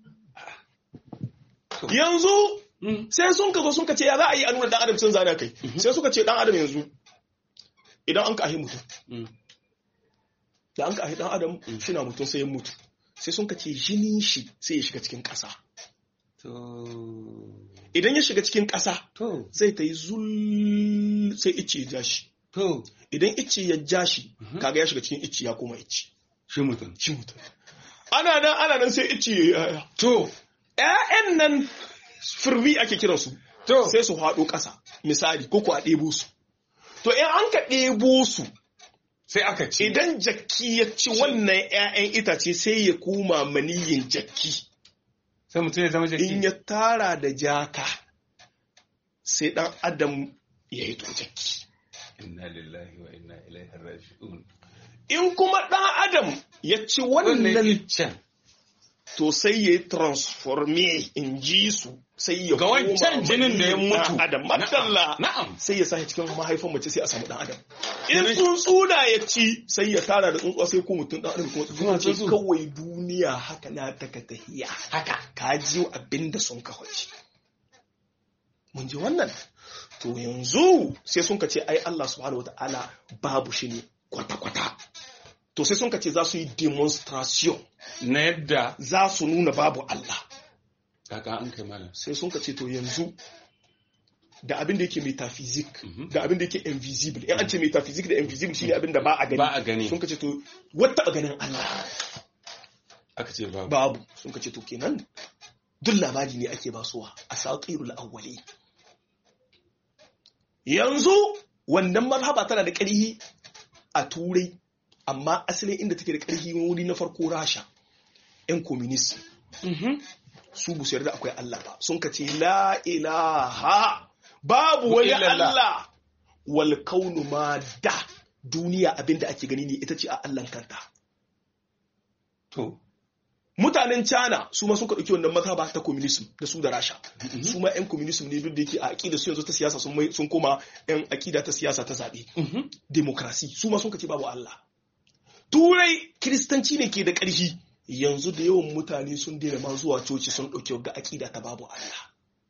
yanzu sai sun ka zo sun ka ce ya za a yi a nuna dan adam sun zane kai sai suka ce dan adam yanzu idan an ka ahi mutum
Mm.
da an ka ahi dan adam shi na mutum sai ya mutu sai sun ka ce jinin shi sai ya shiga cikin ƙasa
to
idan ya shiga cikin ƙasa
to
zai ta yi zul sai icce ya ja shi
to
idan icce ya ja shi kaga ya shiga cikin icce ya koma icce
shi mutum
shi mutum ana nan ana nan sai icce ya yi yaya
to
ƴaƴan nan firwi ake kiransu
to
sai su haɗo ƙasa misali ko ku a ɗebo su to in an ka ɗebo su
sai aka ce
idan jakki ya ci wannan ƴaƴan itace sai ya koma maniyin jakki
sai mutum ya zama jaki
in ya tara da jaka sai ɗan adam ya yi to jakki
inna lillahi wa inna ilaihi raji'un
in kuma ɗan adam ya ci
wannan
wannan
iccen
to sai ya yi transforme in ji su sai ya
ga wancan
koma
jinin da ya
maniyin
mutu
ɗan adam madalla
na'am
sai ya sashi cikin mahaifan mace sai a samu ɗan adam in tsuntsuna ya ci sai ya tara da tsuntsuwa sai ko mutum ɗan adam kuma tsuntsuwa ce
tsuntsu.
kawai duniya haka na taka tahiya haka ka ji abin da sun kawace mun ji wannan to yanzu sai sun ka ce ai Allah subhanahu wataala babu shi ne kwata-kwata to sai sun ka ce za su yi demonstration
na yadda
za su nuna babu Allah
kaka an kai malam
sai sun ka ce to yanzu da abin da yake metaphysic
Mhm.
da abin da yake invisible in an ce metaphysic da invisible shine abin da ba a gani
ba a gani
sun ka ce to wata ganin Allah
aka ce babu
babu sun ka ce to kenan duk labari ne ake basuwa a saƙirul awwali yanzu wannan mazhaba tana da ƙarhi a turai amma asalin inda take da ƙarfi wuri na farko rasha 'yan communist su bu su yarda akwai Allah ba sun ka ce la ilaha babu wani
illallah.
Allah wal kaunu ma da duniya abinda ake gani ne ita ce a Allah kanta
To.
mutanen China su ma suka ɗauki wannan mazhaba ta communism da su da Rasha su ma 'yan communism ne duk da yake a aƙida su yanzu ta siyasa sun mai- sun koma 'yan aƙida ta siyasa ta zaɓe demokrasi su ma sun ka ce babu Allah turai kiristanci ne ke da ƙarfi yanzu da yawan mutane sun daina ma zuwa coci sun ɗauki ga aƙida ta babu Allah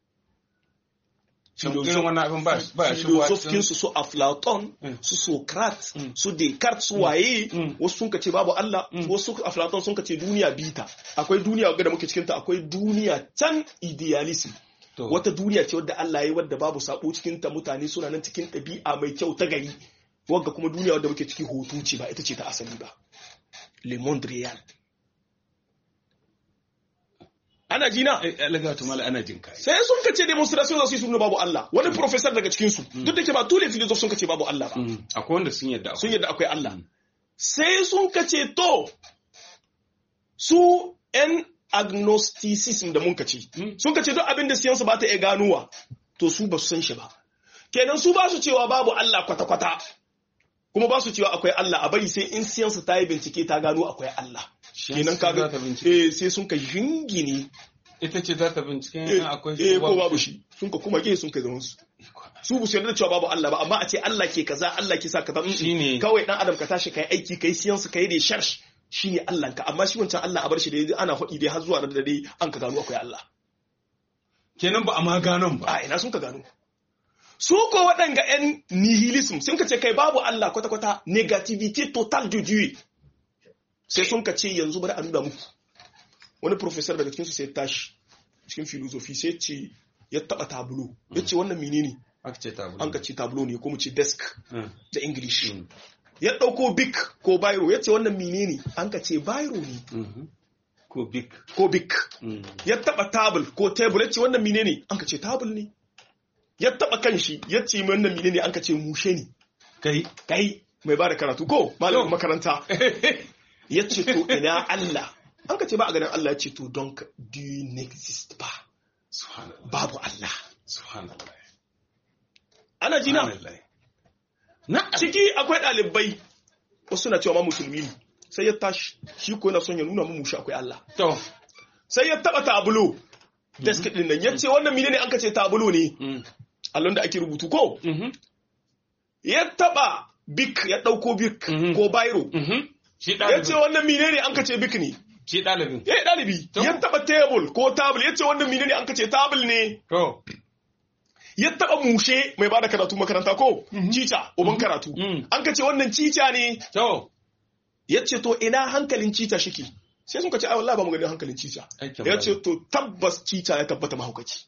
Shin irin wannan abin ba ba shi ba
filosofinsu su Aflaton,
Mm.
su Socrates,
Mm.
su Descartes, su waye,
Mm.
wasu sun ce babu Allah, wasu Aflaton sun ce duniya bita. Akwai duniya ga da muke cikinta, akwai duniya can idealism.
To.
Wata duniya ce wadda Allah ya yi wadda babu sabo cikinta mutane suna nan cikin ɗabi'a mai kyau ta gari. Wagga kuma duniya wadda muke ciki hoto ce ba ita ce ta asali ba. Le monde réel. Ana jina?
Alaga to mala ana jin kai.
sai sun ka ce demonstration za su yi su nuna babu Allah wani professor daga cikin su duk da ke ba tule philosophe sun ka ce babu Allah ba
Akwai wanda sun yadda
sun
akwai.
yadda akwai Allah sai sun ka ce to su yan agnosticism da mun ka ce
Mm.
sun ka ce duk abin da siyansu ba ta iya ganowa to su ba su san shi ba kenan su ba su cewa babu Allah kwata-kwata kuma ba su cewa akwai Allah a bari sai in siyansu ta yi bincike ta gano akwai Allah kenan
za
kaga
ta bincike.
eh sai sun ka jingine
Ita ce za ta bincike
eh
in akwai
eh, ko babu shi sun ka kuma ge sun kai zaman su su bu su yarda da cewa babu Allah ba amma a ce Allah ke kaza Allah ke sa kaza mm, mm.
Shine.
kawai dan adam ka tashi kai aiki kai siyansu kai research shine Allah ka amma shi wancan Allah a bar shi da yaji ana faɗi dai har zuwa da dai an ka gano akwai Allah
Kenan ba a ma ganon ba.
a ina sun ka gano su ko waɗanga 'yan nihilism sun ka ce kai babu Allah kwata-kwata negativity total du Dieu sai sun ka ce yanzu bari a nuna muku wani professor daga cikinsu sai ya tashi cikin filosofi sai ce ya taɓa tablo ya ce wannan menene
Aka ce ta
an ka ce tablo ne ko mu ce desk
Mm.
da english
Mm.
ya ɗauko bic ko biro ya ce wannan menene an ka ce biro ne
Mhm. Ko big.
ko bic
Mm.
ya taba tabul ko tebur ya ce wannan mine ne an ka ce tabul ne ya taba kanshi ya ce wannan mine ne an ka ce mushe ne
Kai.
kai mai ba da karatu ko malamin makaranta ya ce to ina Allah an ka ce ba a ganin Allah ya ce to don do you exist ba
Subhanallah.
babu Allah
Subhanallah.
ana jina
Subhanallah. Na'am.
ciki akwai ɗalibai wasu na cewa ma musulmi ne sai ya tashi shi ko yana son ya nuna mu mushe akwai Allah
To.
sai ya taba tabulo desk din nan ya ce wannan mine ne an ka ce tabulo ne
Mm.
allon da ake rubutu ko
Mhm.
ya taba bik ya dauko bik
Mhm.
ko biro
Mhm. Shi
ya ce
ɗalibin.
wannan mine ne an ka ce bik ne
Shi ɗalibin.
ya yi ɗalibi
To.
ya taba table ko table ya ce wannan mine ne an ka ce table ne
To.
ya taba mushe mai bada karatu makaranta ko cica uban karatu
Mhm.
an ka ce wannan cica ne
To.
ya ce to ina hankalin cica shike sai sun ka ce ai wallahi ba mu gani hankalin cica
Aikin
ya
banza.
ce to tabbas cica ya tabbata mahaukaci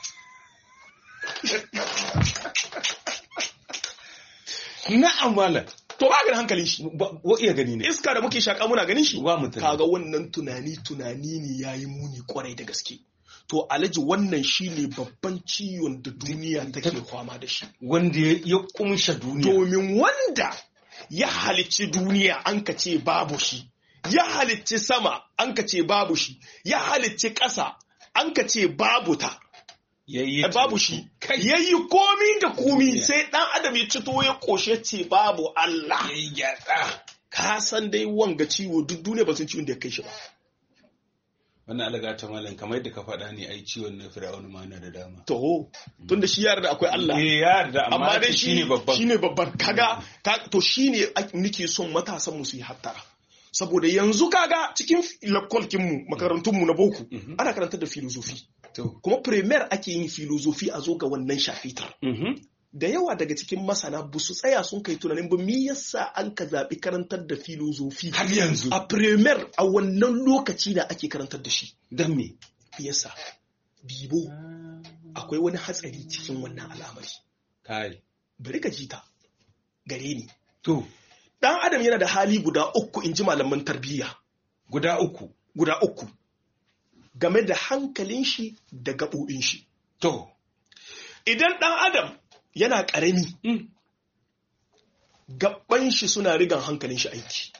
Na'am malam.
to ba ganin hankalin shi
Ba- Wa iya gani ne.
iska da muke shaka muna ganin shi
Wa mutum.
kaga wannan tunani tunani ne yayi muni kwarai da gaske to alaji wannan shine babban ciwon da duniya take kwama da shi
Wanda ya ya kumsha duniya.
domin wanda ya halicci duniya an ka ce babu shi ya halicci sama an ka ce babu shi ya halicci ƙasa an ka ce babu ta
Yayi
Eh, babu shi
Kai.
yayi komi da komi
Duniya.
sai dan adam ya cito ya koshe ce babu Allah
Yayi gyatsa.
ka san dai wanga ciwo duk duniya ba san ciwon da ya kai shi ba
Wannan alaga ta malam kamar yadda ka faɗa ne ai ciwon na Fir'auna ma na da dama.
to tunda shi yara da akwai Allah
Eh ya yarda amma
amma dai
shi
shi
ne babban.
shine babban kaga ka- to shine ak- nake son matasan mu su yi hattara saboda yanzu kaga cikin lakolkin mu makarantun mu na boko
Mhm.
ana karantar da filosofi
To.
kuma premier ake yin filosofi a zo ga wannan shafitar
Mhm.
da yawa daga cikin masana ba su tsaya sun kai tunanin ba me yasa an ka zaɓi karantar da filosofi
Har yanzu.
a premier a wannan lokaci da ake karantar da shi
Dan me?
me yasa bibo akwai wani hatsari cikin wannan al'amari
Kai.
bari ka ji ta gare ni
To.
dan adam yana da hali guda uku in ji malaman tarbiyya
Guda uku.
guda uku game da hankalin shi da gaɓoɓin shi
To.
idan dan adam yana ƙarami
Mm.
gaban shi suna rigan hankalin shi aiki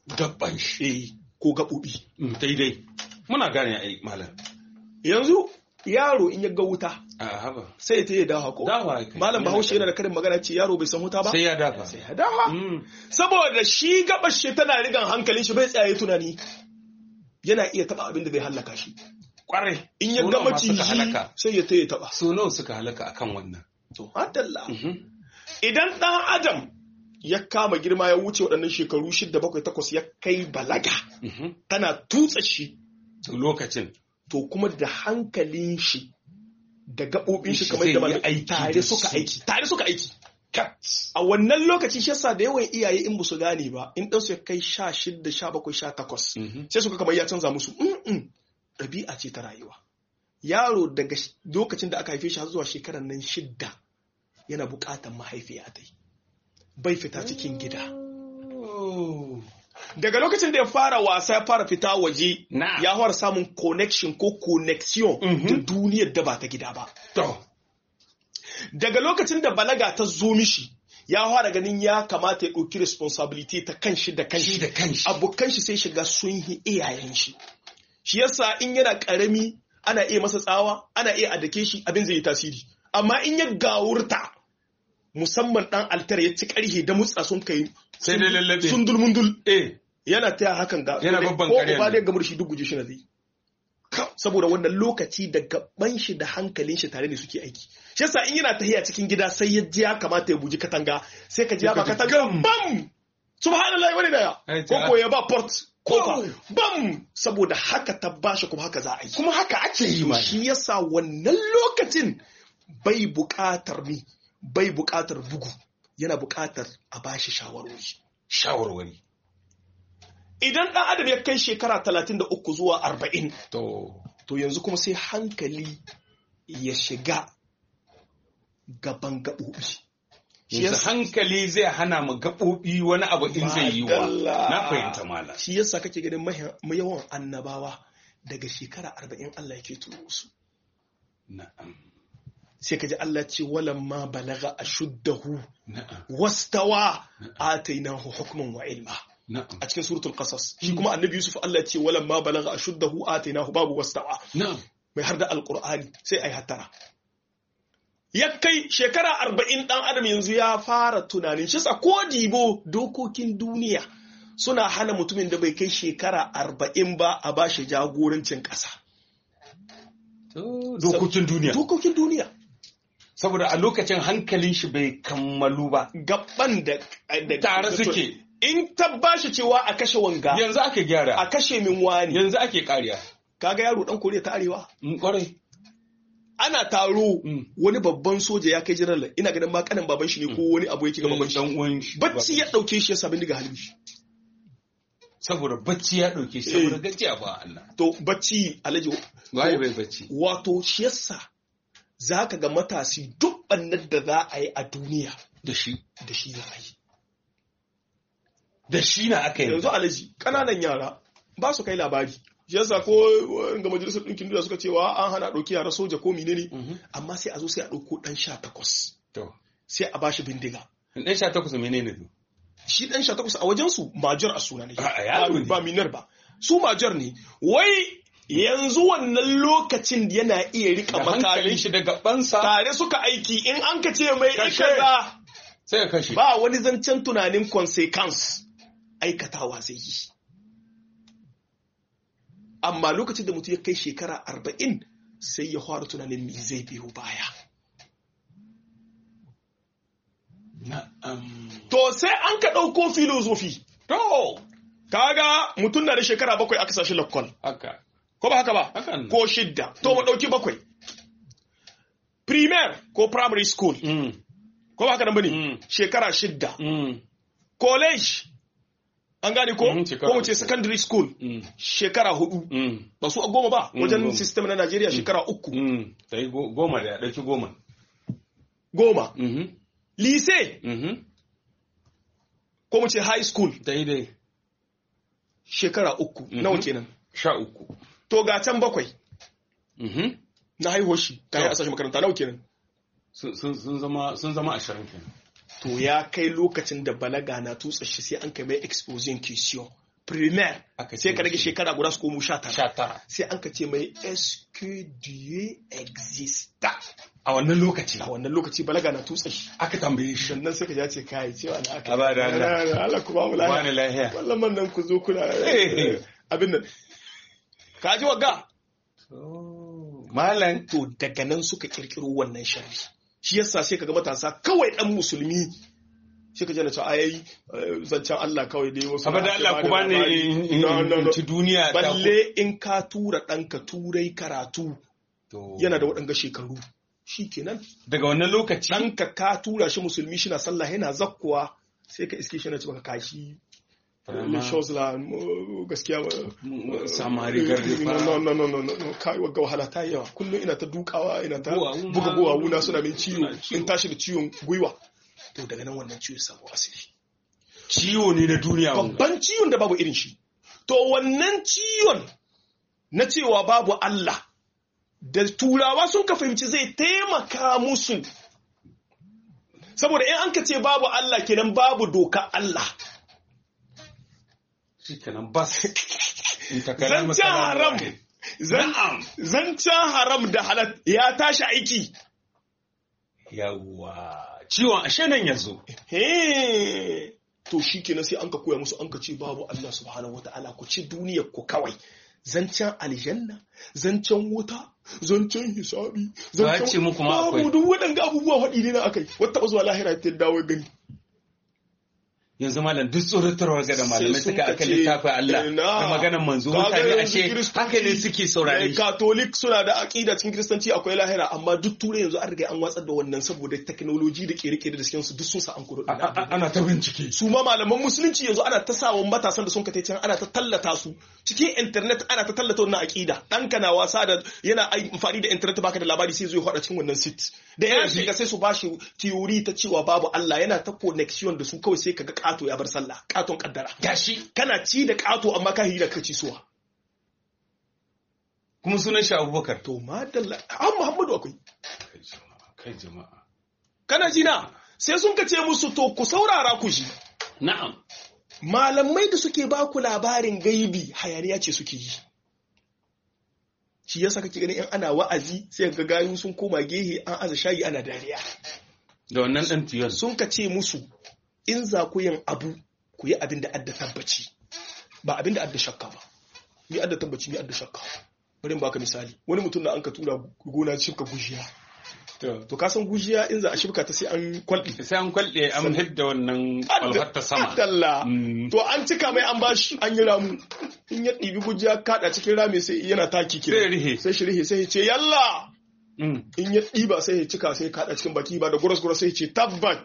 gaban shi
eh ko gaɓoɓi
daidai muna gane ai malam
yanzu yaro in ya ga wuta
a haba
sai ta yi dawa ko
dawa kai
malam bahaushe yana da karin magana ce yaro bai san wuta ba
sai ya dafa
sai ya dawa saboda shi gabar shi tana rigan hankalin shi bai tsaye tunani yana iya taba abin da zai hallaka shi
kwarai
in ya ga maciji sai ya taya taba
so nawa suka halaka akan wannan
to hadalla idan dan adam ya kama girma ya wuce waɗannan shekaru shida bakwai takwas ya kai balaga tana tutsa shi
lokacin
to kuma da hankalin shi da gaɓoɓin shi kamar da malamai tare suka aiki tare suka aiki a wannan lokaci shi yasa da yawan iyaye in su gane ba in ɗansu ya kai sha shida sha bakwai sha takwas sai suka kamar ya canza musu ɗabi'a ce ta rayuwa yaro daga lokacin da aka haife shi har zuwa shekarar nan shidda yana buƙatar mahaifiya ta yi bai fita cikin gida daga lokacin da ya fara wasa ya fara fita waje ya fara samun connection ko connection da duniyar da ba ta gida ba daga lokacin da balaga ta zo mishi ya fara ganin ya kamata ya ɗauki responsibility ta kanshi da kanshi abokan shi sai shiga sun yi iyayen shi shi yasa in yana ƙarami ana iya masa tsawa ana iya adake shi abin zai yi tasiri amma in ya gawurta musamman dan altar ya ci karhe da mutsa sun kai
sai dai lallabe
sun dulmundul
eh
yana taya hakan ga
yana babban
ko
ƙarya
uba da gamar shi duk guje shi na zai saboda wannan lokaci da gaban shi da hankalin shi tare ne suke aiki shi yasa in yana tahiya cikin gida sai ya ji ya kamata ya buji katanga sai ka ji ya ba katanga bam subhanallahi wani daya ko ko ya ba port kofa bam saboda haka ta bashi kuma haka za a yi
kuma haka ake yi ma
shi yasa wannan lokacin bai buƙatar ni bai buƙatar bugu yana buƙatar a bashi shawarwari
shawarwari
idan ɗan adam ya kai shekara 33 zuwa 40
to
to yanzu kuma sai hankali ya shiga gaban gaɓoɓi
yanzu hankali zai hana mu gaɓoɓi wani abu in zai yi wa na fahimta mala
shi yasa kake ganin yawan annabawa daga shekara 40 Allah yake turo su
na'am
sai ka ji Allah ce walan ma balaga ashuddahu
na'am
wastawa atainahu hukman wa ilma
na'am
a cikin suratul qasas shi kuma annabi yusuf Allah ce walan ma balaga ashuddahu atainahu babu wastawa
na'am
mai har da alqur'ani sai ai hattara ya kai shekara arba'in ɗan adam yanzu ya fara tunanin shi ko dibo dokokin duniya suna hana mutumin da bai kai shekara arba'in ba a ba shi jagorancin ƙasa.
dokokin duniya
Dokokin duniya.
saboda a lokacin hankalin shi bai kammalu ba
Gaban da
tare suke
in ta ba shi cewa a kashe wanga
yanzu ake gyara
a kashe min wani
yanzu ake kariya
kaga yaro dan koriya ta arewa
kwarai
ana taro wani babban soja ya kai jiran ina ganin ma kanin baban shi ne ko wani abu yake ga baban shi
dan uwan shi
bacci ya dauke shi ya sabin diga halin shi
saboda bacci ya dauke shi saboda gajiya ba Allah
to bacci alaji
waye bai bacci
wato shi yasa zaka ga matasi duk bannan da za a yi a duniya
da shi
da shi za a yi
da shi na aka yi
yanzu alaji kananan yara ba su kai labari shi yasa ko ga majalisar ɗinkin duniya suka cewa an hana ɗauki yara soja ko menene amma sai a zo sai a ɗauko ɗan sha takwas
to
sai a bashi bindiga
dan sha takwas menene to
shi ɗan sha takwas a wajen su major a suna ne
A- a yaro ne.
ba minar ba su major ne wai yanzu wannan lokacin yana iya rika
da hankalin
makami
shi da gabansa
tare suka aiki in an ka ce mai
Kashe.
ikaza
sai ya kashe
ba wani zancen tunanin consequence aikatawa zai yi amma lokacin da mutum ya kai shekara arba'in sai ya fara tunanin me zai biyo baya
na'am
to sai an ka ɗauko filozofi to kaga mutum na da shekara bakwai aka sashi lakwal
haka
ko ba haka ba
Hakan.
ko shidda to mu ɗauki bakwai primaire ko primary school
mm
ko ba haka nan bane
Mm.
shekara shidda
mm
college an gane ko
Mhm, shekara
ko mu ce
uku.
secondary school
mm
shekara hudu
mm
ba su a goma ba
Mm,
wajen
goma.
system na Najeriya shekara uku
mm sai go- goma da ya dauki goma
goma
mhm
lycée
mhm
ko mu ce high school
daidai
shekara uku
Mhm.
nawa kenan
sha uku
to ga can bakwai
mhm
na haihuwar shi kayan
To.
a sashi makaranta nawa kenan
sun sun- sun zama sun zama ashirin kenan
to ya kai lokacin da balaga na tutsa shi sai an kai mai exposing question primaire
Aka
sai
ce
ka rage
mishi.
shekara guda su komo sha tara
19
sai an ka ce mai est-ce que Dieu existe
a wannan lokaci
a wannan lokaci balaga na tutsa shi
aka tambaye shi
sannan sai ka ja ce kai cewa na aka
A ba da Allah.
Allah ku ba mu
wani
lafiya
lahiya
wallan man nan ku zo kuna
Eh.
abin nan ka ji wagga
malam
to daga nan suka kirkiro wannan sharri shi yasa sai kaga matasa kawai dan musulmi sai ka jana cewa ai zancen Allah kawai dai wasu
abada Allah ku bani in- in-
No, no, no.
in ci duniya ta ku-
balle in ka tura ɗanka turai karatu
To,
yana da waɗanga shekaru shi kenan
daga wannan lokaci
ɗanka ka tura shi musulmi shi na sallah yana zakkuwa sai ka iske shi na ci maka kashi
Vraiment.
les choses là mu- gaskiya ba-
Mm, samari gardi fa.
no no no no no no kai wagga wahala ta yi yawa kullum ina ta dukawa ina ta
Guwawu
buga
ma-
guwawu na suna min ciwo
suna ciwo.
in tashi da ciwon gwiwa to daga nan wannan ciwo ya samu asali
ciwo ne na duniya wanga.
babban ciwon da babu irin shi to wannan ciwon na cewa babu Allah da turawa sun ka fahimci zai taimaka musu saboda in an ka ce babu Allah kenan babu doka Allah
shikenan bas in ta kalama
zancen
kalamu
haram
wahid.
zan-
Na'am.
zancen haram da halal ya tashi aiki
yawwa ciwon ashe nan yazo
He, to shi kenan sai an ka koya musu an ka ce babu Allah subhanahu wa ta'ala ku ci duniyar ku kawai zancen aljanna zancen wuta zancen hisabi
Ba ce muku ma akwai.
babu duk waɗanda abubuwa faɗi ne na akai wata ba zuwa lahira ta dawo gani
yanzu malam duk tsoratarwa ga da malamai
Sai sun
suka aka
kace,
littafin Allah
ina,
da maganar manzo
kaga
mutane
yanzu
ashe
Kiristoci,
haka ne suke saurare
eh,
shi
Katolik suna da aƙida cikin kiristanci akwai lahira amma duk turai yanzu an riga an watsar da wannan saboda teknoloji da kere-kere da cikin su duk sun sa an kuro
A- a- ana ta bincike
su ma malaman musulunci yanzu ana ta sawa matasan da sun ka can ana ta tallata su cikin internet ana ta tallata wannan aqida ɗanka na wasa da yana ai- amfani da internet baka da labari sai zai hada cikin wannan sit da ya shiga sai su bashi theory ta cewa babu Allah yana ta connection da su kawai sai kaga kato ya bar sallah katon kaddara
gashi
kana ci da kato amma ka hira ka ci suwa
kuma sunan shi Abubakar
to madalla an Muhammadu akwai
kai jama'a kai jama'a
kana ji na sai sun ka ce musu to ku saurara ku ji
na'am
malamai da suke ba ku labarin gaibi hayaniya ce suke yi shi yasa kake ganin in ana wa'azi sai ga gayu sun koma gehe an aza shayi ana dariya
da wannan dan tiyon
sun ka ce musu in za ku yin abu ku yi abin da adda tabbaci ba abin da adda shakka ba ni adda tabbaci ni adda shakka bari in baka misali wani mutum da an ka tura gona shibka gujiya to ka san gujiya in za a shibka ta sai an kwalɗi
sai an kwalɗe an hidda wannan kwalfar ta sama
Adalla.
Mm.
To an cika mai an bashi an yi ramu. In ya ɗibi gujiya kaɗa cikin rami sai yana taki ke.
Sai ya rihe.
Sai shi rihe sai ya ce yalla.
Mm.
In ya ɗiba sai ya cika sai ya kaɗa cikin baki ba da guras guras sai ya ce tabbat.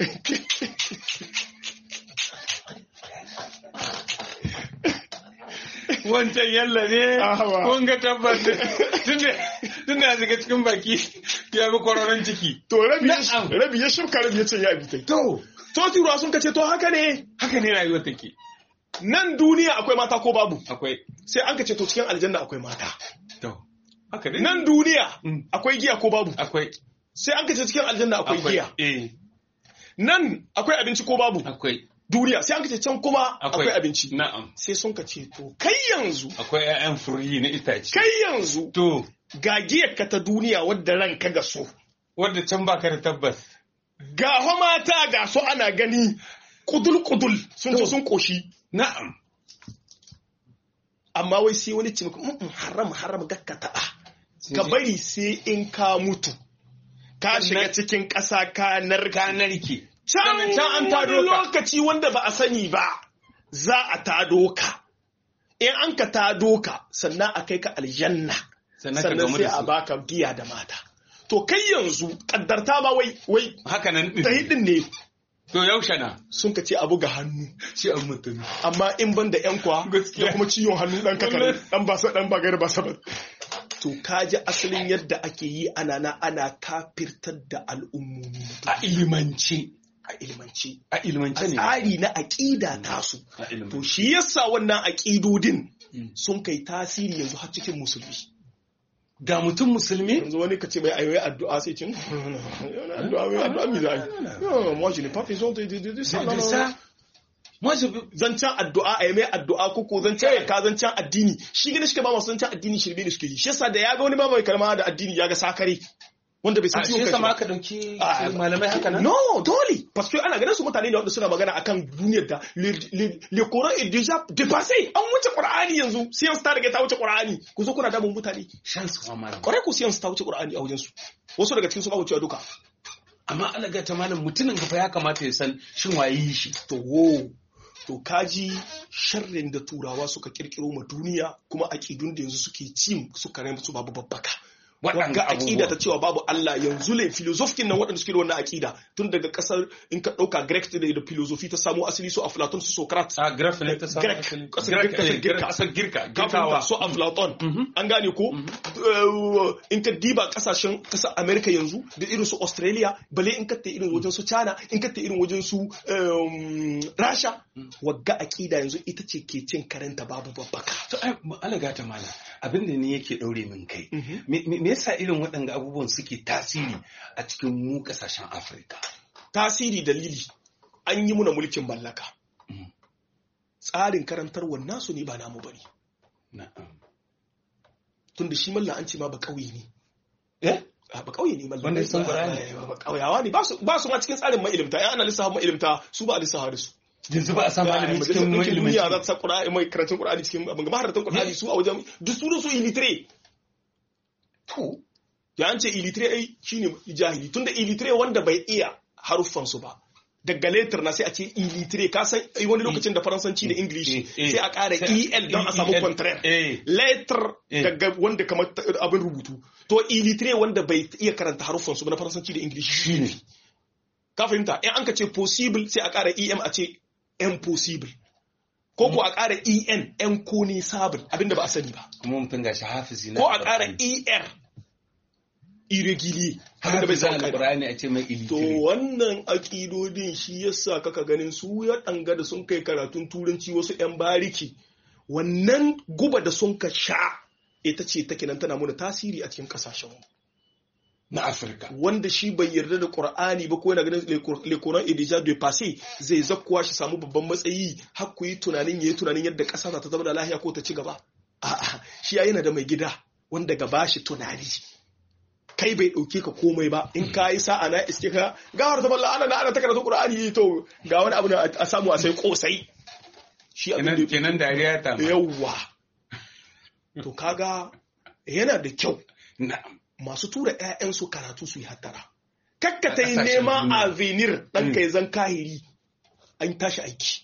wancan yalla ne
Awa.
kun ga tabbas tunda tunda ya shiga cikin baki ya bi kwararon ciki
To rabi ya
Na'am.
rabi ya shifka rabi ya ce ya bi tai.
to
To turawa sun kace to haka ne.
haka ne rayuwar take
Nan duniya akwai mata ko babu.
akwai
Sai an kace to cikin aljanna akwai mata.
to haka dai
Nan duniya
Mm.
akwai giya ko babu.
akwai
Sai an kace cikin aljanna akwai giya.
eh
Nan akwai abinci ko babu.
akwai
Duniya sai an kace can kuma akwai abinci.
na'am
sai sun ka ce to kai yanzu
akwai ƴaƴan furi na itace
kai yanzu
to
ga giyarka ta duniya wadda ranka ga so
wanda can baka da tabbas
ga fa mata ga su ana gani kudul kudul sun ce sun koshi
na'am
amma wai sai wani ce maka "Mm-mm, haram haram gakka taɓa ka bari sai in ka mutu ka shiga cikin ƙasa ka narka
ka narke
can
Can an
wani
tado ka.
lokaci wanda ba a sani ba za a tado ka in an ka tado ka sannan a kai ka aljanna
sannan ka
sannan
gamu
sai
da
a
su
baka giya da mata to kai yanzu kaddarta ma wai wai
haka nan
ta
din
hidin ne
to yaushe na
sun ka ce abu ga hannu
shi an mutum
amma in ban da yan kwa
Gaskiya.
da kuma ciwon hannu dan kakar
Wallahi.
dan ba sa dan ba gaira ba sabat to kaji asalin yadda ake yi ana na ana kafirtar da al'ummomi
a ilimance
a ilmance
a ilimance
a
ne
tsari na aƙida tasu
a
to
ilimance
shi yasa wannan aƙidodin
Mm.
sun kai tasiri yanzu har cikin musulmi
ga mutum musulmi
yanzu wani ka ce mai ayoyi addu'a sai cin addu'a mai addu'a mi za a yi non moi je n'ai pas besoin de, de, de, de ça
de
non,
de
non,
ça
non. zancen addu'a a yi mai addu'a koko zancen ka zancen addini shi gina shi ba masu zancen addini shirme ne suke yi shi yasa da ya ga wani ma mai kalma da addini ya ga sakare wanda bai san ciwon
kanshi
ba
aka dauki malamai haka nan
no dole parce que ana ganin su mutane ne wanda suna magana akan duniyar da le Coran est déjà dépassé an wuce Qur'ani yanzu science ta riga ta wuce Qur'ani ku zo kuna damun mutane
shan su malam
kwarai ku science ta wuce Qur'ani a wajen su wasu daga cikin su ba wucewa duka
amma ana ga ta malam mutumin fa ya kamata ya san shin waye shi
to wo to kaji sharrin da turawa suka kirkiro ma duniya kuma aƙidun da yanzu suke ci suka rai su babu babbaka wadda aƙida ta cewa babu Allah yanzu ne filosofin nan waɗanda suke da wannan aƙida tun daga ƙasar in ka ɗauka Greek da da filosofi ta samu asali su Aflaton su Socrates
a Greek ne ta samu
asali ƙasar Girka
ƙasar Girka
Girkawa su Aflaton an gane ko in ka diba ƙasashen ƙasar America yanzu da irin su Australia bale in ka ta irin wajen su China in ka ta irin wajen su Rasha wagga aƙida yanzu ita ce ke cin karanta babu babbaka
to ai alaga ta mala abin da ne yake daure min kai me yasa irin waɗanda abubuwan suke tasiri a cikin mu ƙasashen afirka
tasiri dalili an yi muna mulkin mallaka tsarin karantarwar nasu ne ba namu bane tun da shi malla an ce ma ba ƙauye ne
eh
ba ƙauye ne malla
wanda sun qur'ani
ba ƙauyawa ne ba su ma cikin tsarin mailimta ya ana lissafa mailimta su ba a lissafa da su
yanzu ba a san malami cikin
mai duniya za ta sa qur'ani mai karatun qur'ani cikin abin gaba haratan qur'ani su a wajen duk su su illiterate
to
ya an ce illiterate ai shine jahili tunda illiterate wanda bai iya haruffan su ba daga letter na sai a ce illiterate ka san wani lokacin da faransanci da english sai a ƙara el don a samu contraire letter daga wanda kamar abin rubutu to illiterate wanda bai iya karanta haruffan su ba na faransanci da english shine ka fahimta in an ka ce possible sai a ƙara em a ce impossible ko ko a ƙara en en ko ne sabul abinda ba a sani ba
kuma mutum ga shi hafizi na
ko a ƙara er irregulier abinda bai
san
san
Qur'ani a ce mai ilitire
to wannan akidodin shi yasa kaka ganin su ya danga da sun kai karatun turanci wasu yan bariki wannan guba da sun ka sha ita ce take nan tana muna tasiri a cikin kasashen mu
na Afirka
wanda shi bai yarda da Qur'ani ba ko yana ganin le Coran est déjà dépassé zai zakkuwa shi samu babban matsayi har ku yi tunanin yayi tunanin yadda ƙasa za ta zama da lahiya ko ta ci gaba a'a shi ya yana da mai gida wanda gaba shi tunani kai bai dauke ka komai ba in ka yi sa'a na iske ka gawar ta balla ana ana ta karatu Qur'ani to ga wani abu a samu a sai kosai shi abin da
kenan dariya ta
yawa to kaga yana da kyau
na'am
masu tura 'ya'yansu karatu su yi hattara. Kakka ta yi nema a venir ɗan kai zan kahiri an tashi aiki.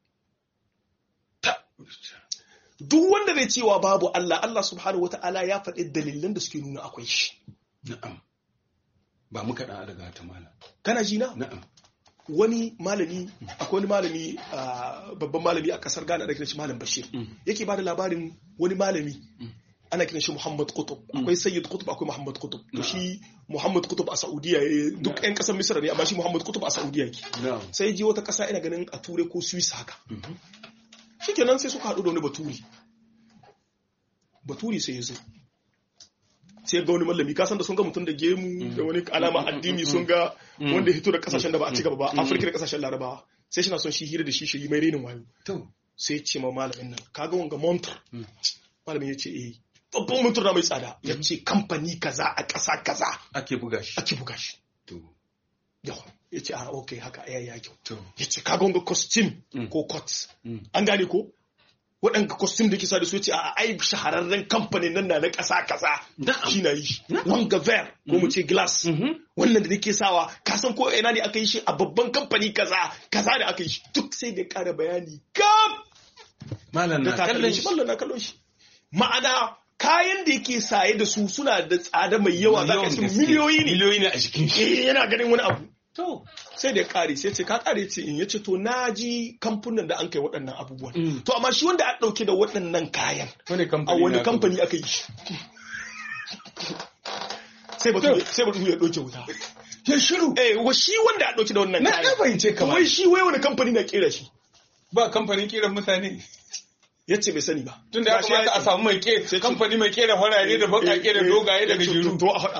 Duk wanda zai cewa babu Allah, Allah subhanahu wata'ala ya faɗi dalilan da suke nuna akwai shi.
na'am ba muka dan daga ta malam
Kana ji na?
na'am
Wani malami, akwai wani malami babban malami a kasar Ghana da shi Malam Bashir. Yake ba da labarin wani malami ana kiran shi Muhammad Qutb akwai Sayyid Qutb akwai Muhammad Qutb to shi Muhammad Qutb a Saudiya duk ƴan ƙasar Misra ne amma shi Muhammad Qutb a Saudiya yake sai ji wata ƙasa ina ganin a Ture ko Swiss haka shikenan sai suka haɗu da wani Baturi Baturi sai ya zo sai ga wani mallami ka san da sun ga mutum da gemu da wani alama addini sun ga wanda hito da kasashen da ba a ci gaba ba Afirka da kasashen Larabawa sai shi na son shi hira da shi shi mai renin wayo sai ce ma malamin nan kaga wanga montar malamin ya ce eh babban mutum na mai tsada ya ce kamfani kaza a ƙasa kaza
ake buga shi
ake buga shi
to
yawa ya ce a ok haka ya ya kyau
to
ya ce kaga wanga costume ko cots an gane ko waɗanda costume da ke sa da su ya ce a ai shahararren kamfanin nan na na ƙasa kaza shi na yi shi wanga ver ko mu ce glass wannan da nake sawa ka san ko ina ne aka yi shi a babban kamfani kaza kaza da aka yi shi duk sai da ƙara bayani gab
malam na
da
kallon
shi
shi
mallan na kallon shi ma'ana kayan da yake saye da su suna da tsada mai yawa za ka
Yawan
su
gaske.
miliyoyi ne
miliyoyi ne a jikin shi
eh yana ganin wani abu
to
sai da ya kare sai ce ka kare ce in yace to na ji kamfunan da an kai waɗannan abubuwan
Mm.
to amma shi wanda a ɗauke da waɗannan kayan
wani
a
kamfani
wani
na-
kamfani aka yi shi sai batu sai batu ya ɗauke wuta
ya shiru
eh wa shi wanda a ɗauke da wannan
na
kayan
na fahimce ka
wai shi wai wani kamfani na kera shi
ba kamfanin kiran mutane
yace bai sani ba
tun da ya
Gashi
kamata a
ce-
samu mai ke
Sai ce-
kamfani mai kera farare da bakake da dogaye da
Eh, eh, to-
gajeru
to a faɗa ma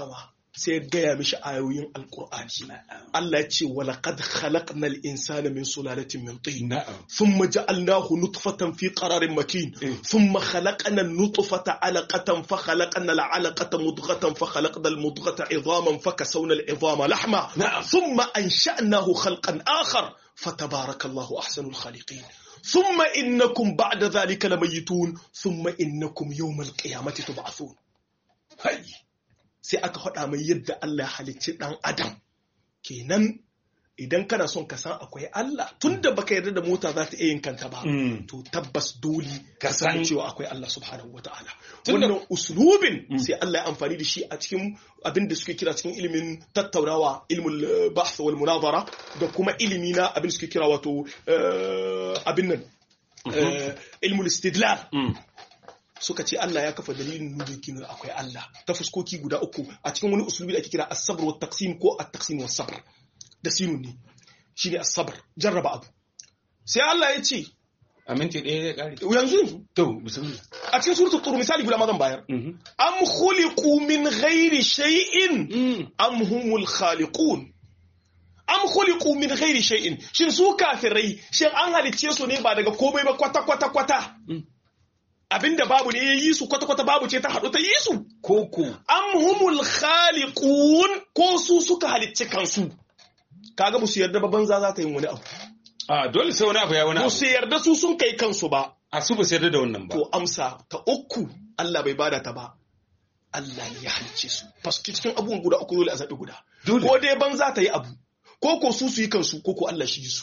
sai ya gaya mishi ayoyin alkur'ani Allah ya ce walaqad khalaqnal insana min sulalatin min tin thumma ja'alnahu nutfatan fi qararin makin thumma khalaqna an-nutfata 'alaqatan fa khalaqna al-'alaqata mudghatan fa khalaqna al-mudghata 'idhaman fa kasawna al-'idhama lahma thumma ansha'nahu khalqan akhar fatabarakallahu ahsanul khaliqin ثم إنكم بعد ذلك لميتون ثم إنكم يوم القيامة تبعثون هاي sai aka faɗa mai yadda Allah ya halicci ɗan adam kenan idan kana son ka san akwai Allah tunda baka yarda da mota za ta iya yin kanta ba to tabbas dole ka san cewa akwai Allah subhanahu wataala wannan uslubin sai Allah ya amfani da shi a cikin abin da suke kira cikin ilimin tattaunawa ilmul bahth wal munazara da kuma ilimi na abin da suke kira wato abin nan ilmul istidlal suka ce Allah ya kafa dalilin nuna kinu akwai Allah ta fuskoki guda uku a cikin wani usulubi da ake kira as-sabr wa taqsim ko at-taqsim wa sabr da sinun ne shine as-sabr jarraba abu sai Allah ya ce
aminci ɗaya ya ƙare
yanzu yanzu
to bismillah
a cikin suratul tur misali guda ma zan bayar am khuliqu min ghairi shay'in am humul khaliqun am khuliqu min ghairi shay'in shin su kafirai shin an halicce su ne ba daga komai ba kwata kwata kwata abinda babu ne ya yi su kwata-kwata babu ce ta haɗu ta yi su
koko
am humul khaliqun ko su suka halicci kansu kaga ba su yarda ba banza za ta yi wani abu
a dole sai wani abu ya wani
ba
abu
su yarda su sun kai kansu ba
a su ba su yarda da wannan ba
to amsa ta uku Allah bai bada ta ba Allah ne ya halicce su faski cikin abubuwan guda uku dole a zaɓi guda
Dole.
ko dai banza ta yi abu ko ko su su yi kansu ko ko Allah shi yi su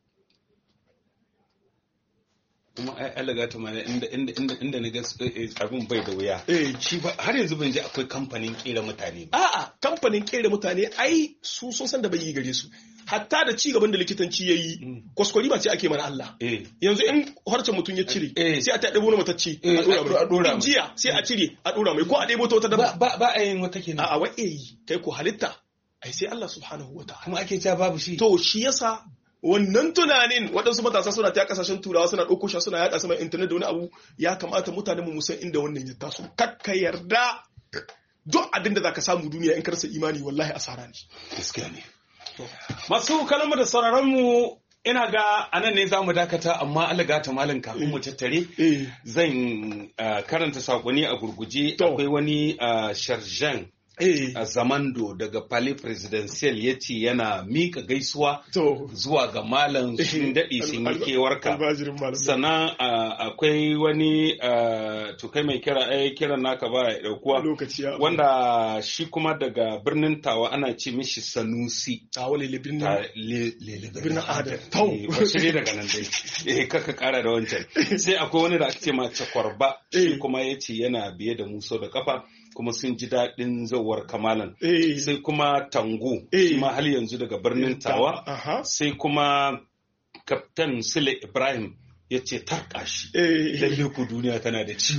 kuma ai Allah ga ta mana inda inda inda inda na ga eh, abin bai da wuya
eh
shi ba har yanzu ban ji akwai kamfanin kera mutane ba
A'a, kamfanin kera mutane ai su sun san da bai yi gare su. Hatta da ci gaban da likitanci ya yi, kwaskwari ba ce ake mana Allah.
eh
Yanzu in harcen mutum ya cire,
Eh.
sai a ta ɗebo na matacci
Eh,
a ɗora mai.
a ɗora mai.
In jiya sai a cire a ɗora mai ko a ɗebo ta wata
ba
dabba.
ba ba a yin wata kenan
A'a wa yi, kai ko halitta, ai sai Allah subhanahu wa ta'ala.
kuma ake cewa babu shi
To shi yasa wannan tunanin waɗansu matasa suna ta kasashen turawa suna ɗauko shi suna yaɗa sama intanet da wani abu ya kamata mutanen mu san inda wannan ya taso. Kakka yarda duk abin da za ka samu duniya in ka rasa imani wallahi asara ne.
gaskiya ne masu kalmar da sauraron mu ina ga anan ne za mu dakata amma Allah ga ta malam kafin mu tattare
Eh.
zan ah, karanta sakonni a gurguje
To.
akwai wani ah, sharjan
Eh.
a zamando daga palais presidential ya ce yana mika gaisuwa
To.
zuwa ga malam sun daɗe sun yi kewarka
Albajirin malamai.
sannan ah, akwai wani ah, to kai mai kira ai kiran naka ba ya ɗaukuwa
lokaci ya
wanda shi kuma daga birnin tawa ana ce mishi sanusi
a wale libin
ta
nan
le- le-
Birnin Adam. Tau.
Eh, wasu ne daga nan dai eh kaka kara da wancan sai akwai wani da ake ce ma cakwarba shi
Eh.
kuma ya ce yana biye da muso da kafa kuma sun ji daɗin zauwar kamalan
eh
sai kuma tango
Eh.
shi ma hal yanzu daga birnin tawa
aha
sai kuma kaftan sule ibrahim ya ce tarka shi
eh
lalle ku duniya tana da ciwo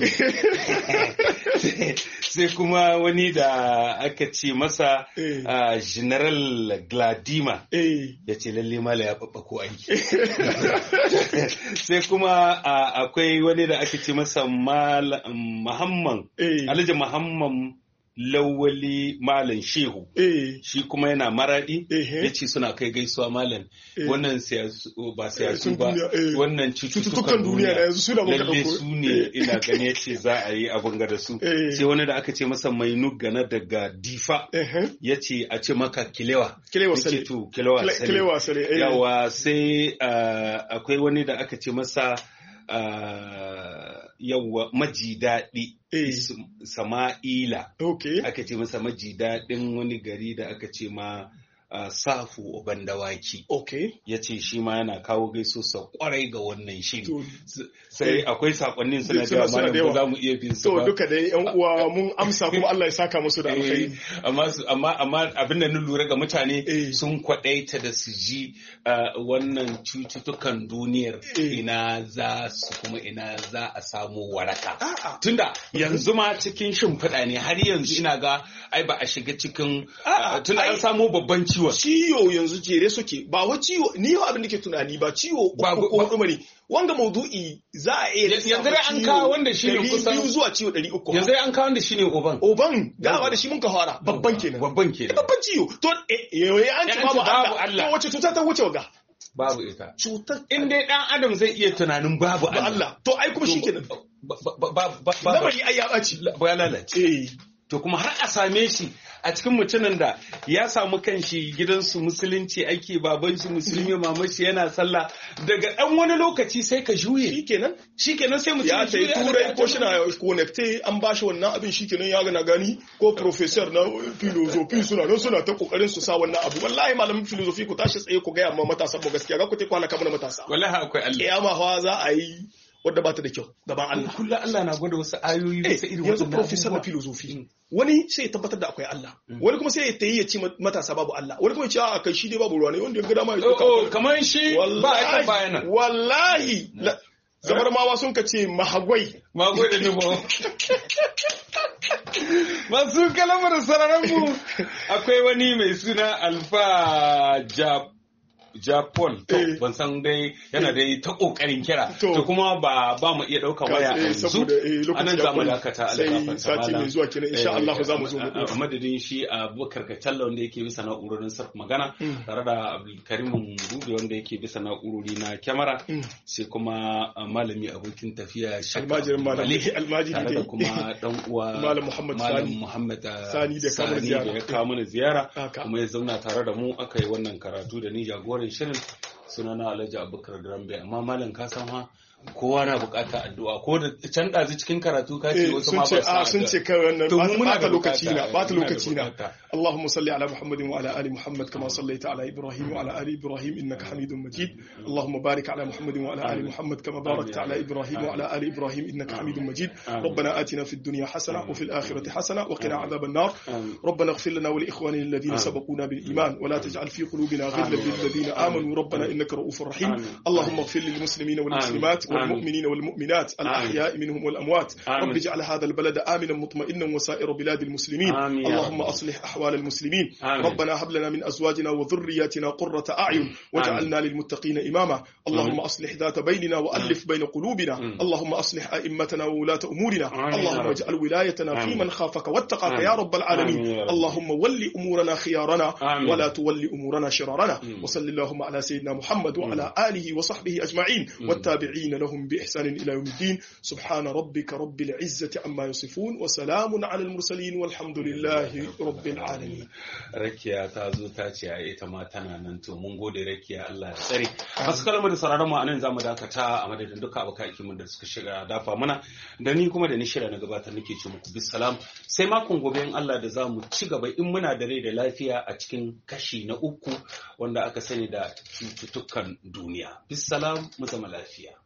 sai kuma wani da aka ce masa
Eh.
ah, general gladima
eh
ya ce lalle mala ya ko aiki sai kuma ah, akwai wani da ake ce masa Mal- muhammad
eh
alhaji muhammad lawali malam shehu
eh
shi kuma yana maradi
Ehe.
ya ce suna kai gaisuwa malam
Eh.
wannan siyasu ba siyasu
sun
ba
duniya, eh.
wannan
cututtukan
cututtukan
duniya da yanzu suna muka
lalle
ɗauko.
su ne
Eh.
ina gani ce za a yi abin ga da su
Eh.
sai wani da aka ce masa mai nugana daga difa
eh
ya ce a ce maka kilewa
Kilewa
Ya ce
sale.
to kilewa
Kile-
sale.
kilewa sale, eh.
yawa sai ah, akwai wani da aka ce masa ah, yawa maji daɗi
Eh.
Is- sama'ila
okay
aka ce masa maji daɗin wani gari da aka ce ma ah, safu uban dawaki
okay
ya ce shi ma yana kawo gaisosa kwarai ga wannan shiri
To-
S- sai akwai sakonnin suna
Suna-
da
suna
yawa
da
malam ba
yawa.
za mu iya bin su
to
ba
duka dai yan uwa mun amsa kuma Allah ya saka musu da
Eh,
alkhairi
amma su- amma amma abin da na lura ga mutane
Eh.
sun kwadaita da su ji ah, wannan cututtukan duniyar
Eh.
ina za su kuma ina za a samu waraka
a'a
tunda yanzu ma cikin shimfiɗa ne har yanzu ina ga ai ba a shiga cikin
A'a,
ah, tunda
ai-
an samu babban ciwon
ciwo yanzu jere suke ba wa ciwo ni yau abin da ke tunani ba ciwo uku ko hudu bane wanga maudu'i za a iya
yanzu dai an kawo wanda shi ne kusan
biyu zuwa ciwo ɗari uku
yanzu dai an kawo wanda shi ne oban
oban dama da shi mun ka fara babban kenan
babban kenan
babban ciwo to eh an ci babu Allah to wace cuta ta wuce ga
babu ita
cutar
in dai dan adam zai iya tunanin babu
Allah to ai kuma shi kenan lamari ai ya ɓaci
ba ya lalace
eh
to kuma har a same shi a cikin mutumin da ya samu kanshi gidansu musulunci ake baban shi musulmi maman shi yana sallah daga ɗan wani lokaci sai ka juye
shikenan
shikenan sai mutum
ya tai turai ko shi na connecte an ba shi wannan abin shikenan ya gana gani ko professor na philosophy suna nan suna ta kokarin su sa wannan abu wallahi malamin philosophy ku tashi tsaye ku ga amma matasa mu gaskiya ga ku ta kwana kamar matasa
wallahi akwai Allah
kiyama fa za a yi wadda ba ta da kyau gaban Allah.
Kullum Allah na gwada wasu ayoyi bisa irin
Yanzu professor na philosophy. Wani sai ya tabbatar da akwai Allah. Wani kuma sai ya tayi ya ci matasa babu Allah. Wani kuma ya ce a kai shi dai babu ruwa ne wanda ya ga dama ya
zo. kamar shi ba a kan bayanan.
Wallahi. Zabar mawa sun ka ce mahagwai.
Mahagwai da nemo. Masu kalamar sararin mu akwai wani mai suna Alfa Jab Japan to ban san dai yana dai ta kokarin kira to kuma ba ba mu iya daukan waya a yanzu anan zamu dakata alƙafan
sati mai zuwa kenan insha Allah za mu zo mu
a madadin shi Abubakar Kacalla wanda yake bisa na'urorin sarf magana tare da Abdulkarim Rubi wanda yake bisa na'urori na kyamara sai kuma malami abokin tafiya
almajirin malami almajiri
tare da kuma dan uwa
malam Muhammad Sani
Muhammad
Sani da kamar ziyara
ya kawo mana ziyara kuma ya zauna tare da mu aka yi wannan karatu da ni jagoran shirin sunana Alhaji Abubakar Grambe amma malam ka san ha kowa na bukata addu'a ko da can ɗazu cikin karatu ka ce wasu ma ba
su sun ce kai wannan ba ta lokaci na ba ta lokaci na Allahumma salli ala Muhammadin wa ala ali Muhammad kama sallaita ala Ibrahim wa ala ali Ibrahim innaka Hamidum Majid Allahumma barik ala Muhammadin wa ala ali Muhammad kama barakta ala Ibrahim wa ala ali Ibrahim innaka Hamidum Majid ربنا آتنا في الدنيا حسنة وفي الآخرة حسنة وقنا عذاب النار ربنا اغفر لنا ولإخواننا الذين سبقونا بالإيمان ولا تجعل في قلوبنا غلا للذين آمنوا ربنا إنك رؤوف رحيم اللهم اغفر للمسلمين والمسلمات والمؤمنين والمؤمنات الأحياء منهم والأموات رب اجعل هذا البلد آمنا مطمئنا وسائر بلاد المسلمين اللهم أصلح أحوال المسلمين ربنا هب لنا من أزواجنا وذرياتنا قرة أعين واجعلنا للمتقين إماما اللهم أصلح ذات بيننا وألف بين قلوبنا اللهم أصلح أئمتنا وولاة أمورنا اللهم اجعل ولايتنا في من خافك واتقاك يا رب العالمين اللهم ول أمورنا خيارنا ولا تول أمورنا شرارنا وصل اللهم على سيدنا محمد وعلى آله وصحبه أجمعين والتابعين لهم بإحسان إلى يوم الدين سبحان ربك رب العزة عما يصفون وسلام على المرسلين والحمد لله رب العالمين
rakiya ta zo ta ce a ita ma tana nan to mun gode rakiya Allah ya tsare masu kalmar da sauraron mu anan zamu dakata a madadin duka abokan aikin da suka shiga dafa mana da ni kuma da ni shirya na gabatar nake ce muku bisalam sai makon gobe in Allah da zamu ci gaba in muna da rai da lafiya a cikin kashi na uku wanda aka sani da cututtukan duniya bisalam mu zama lafiya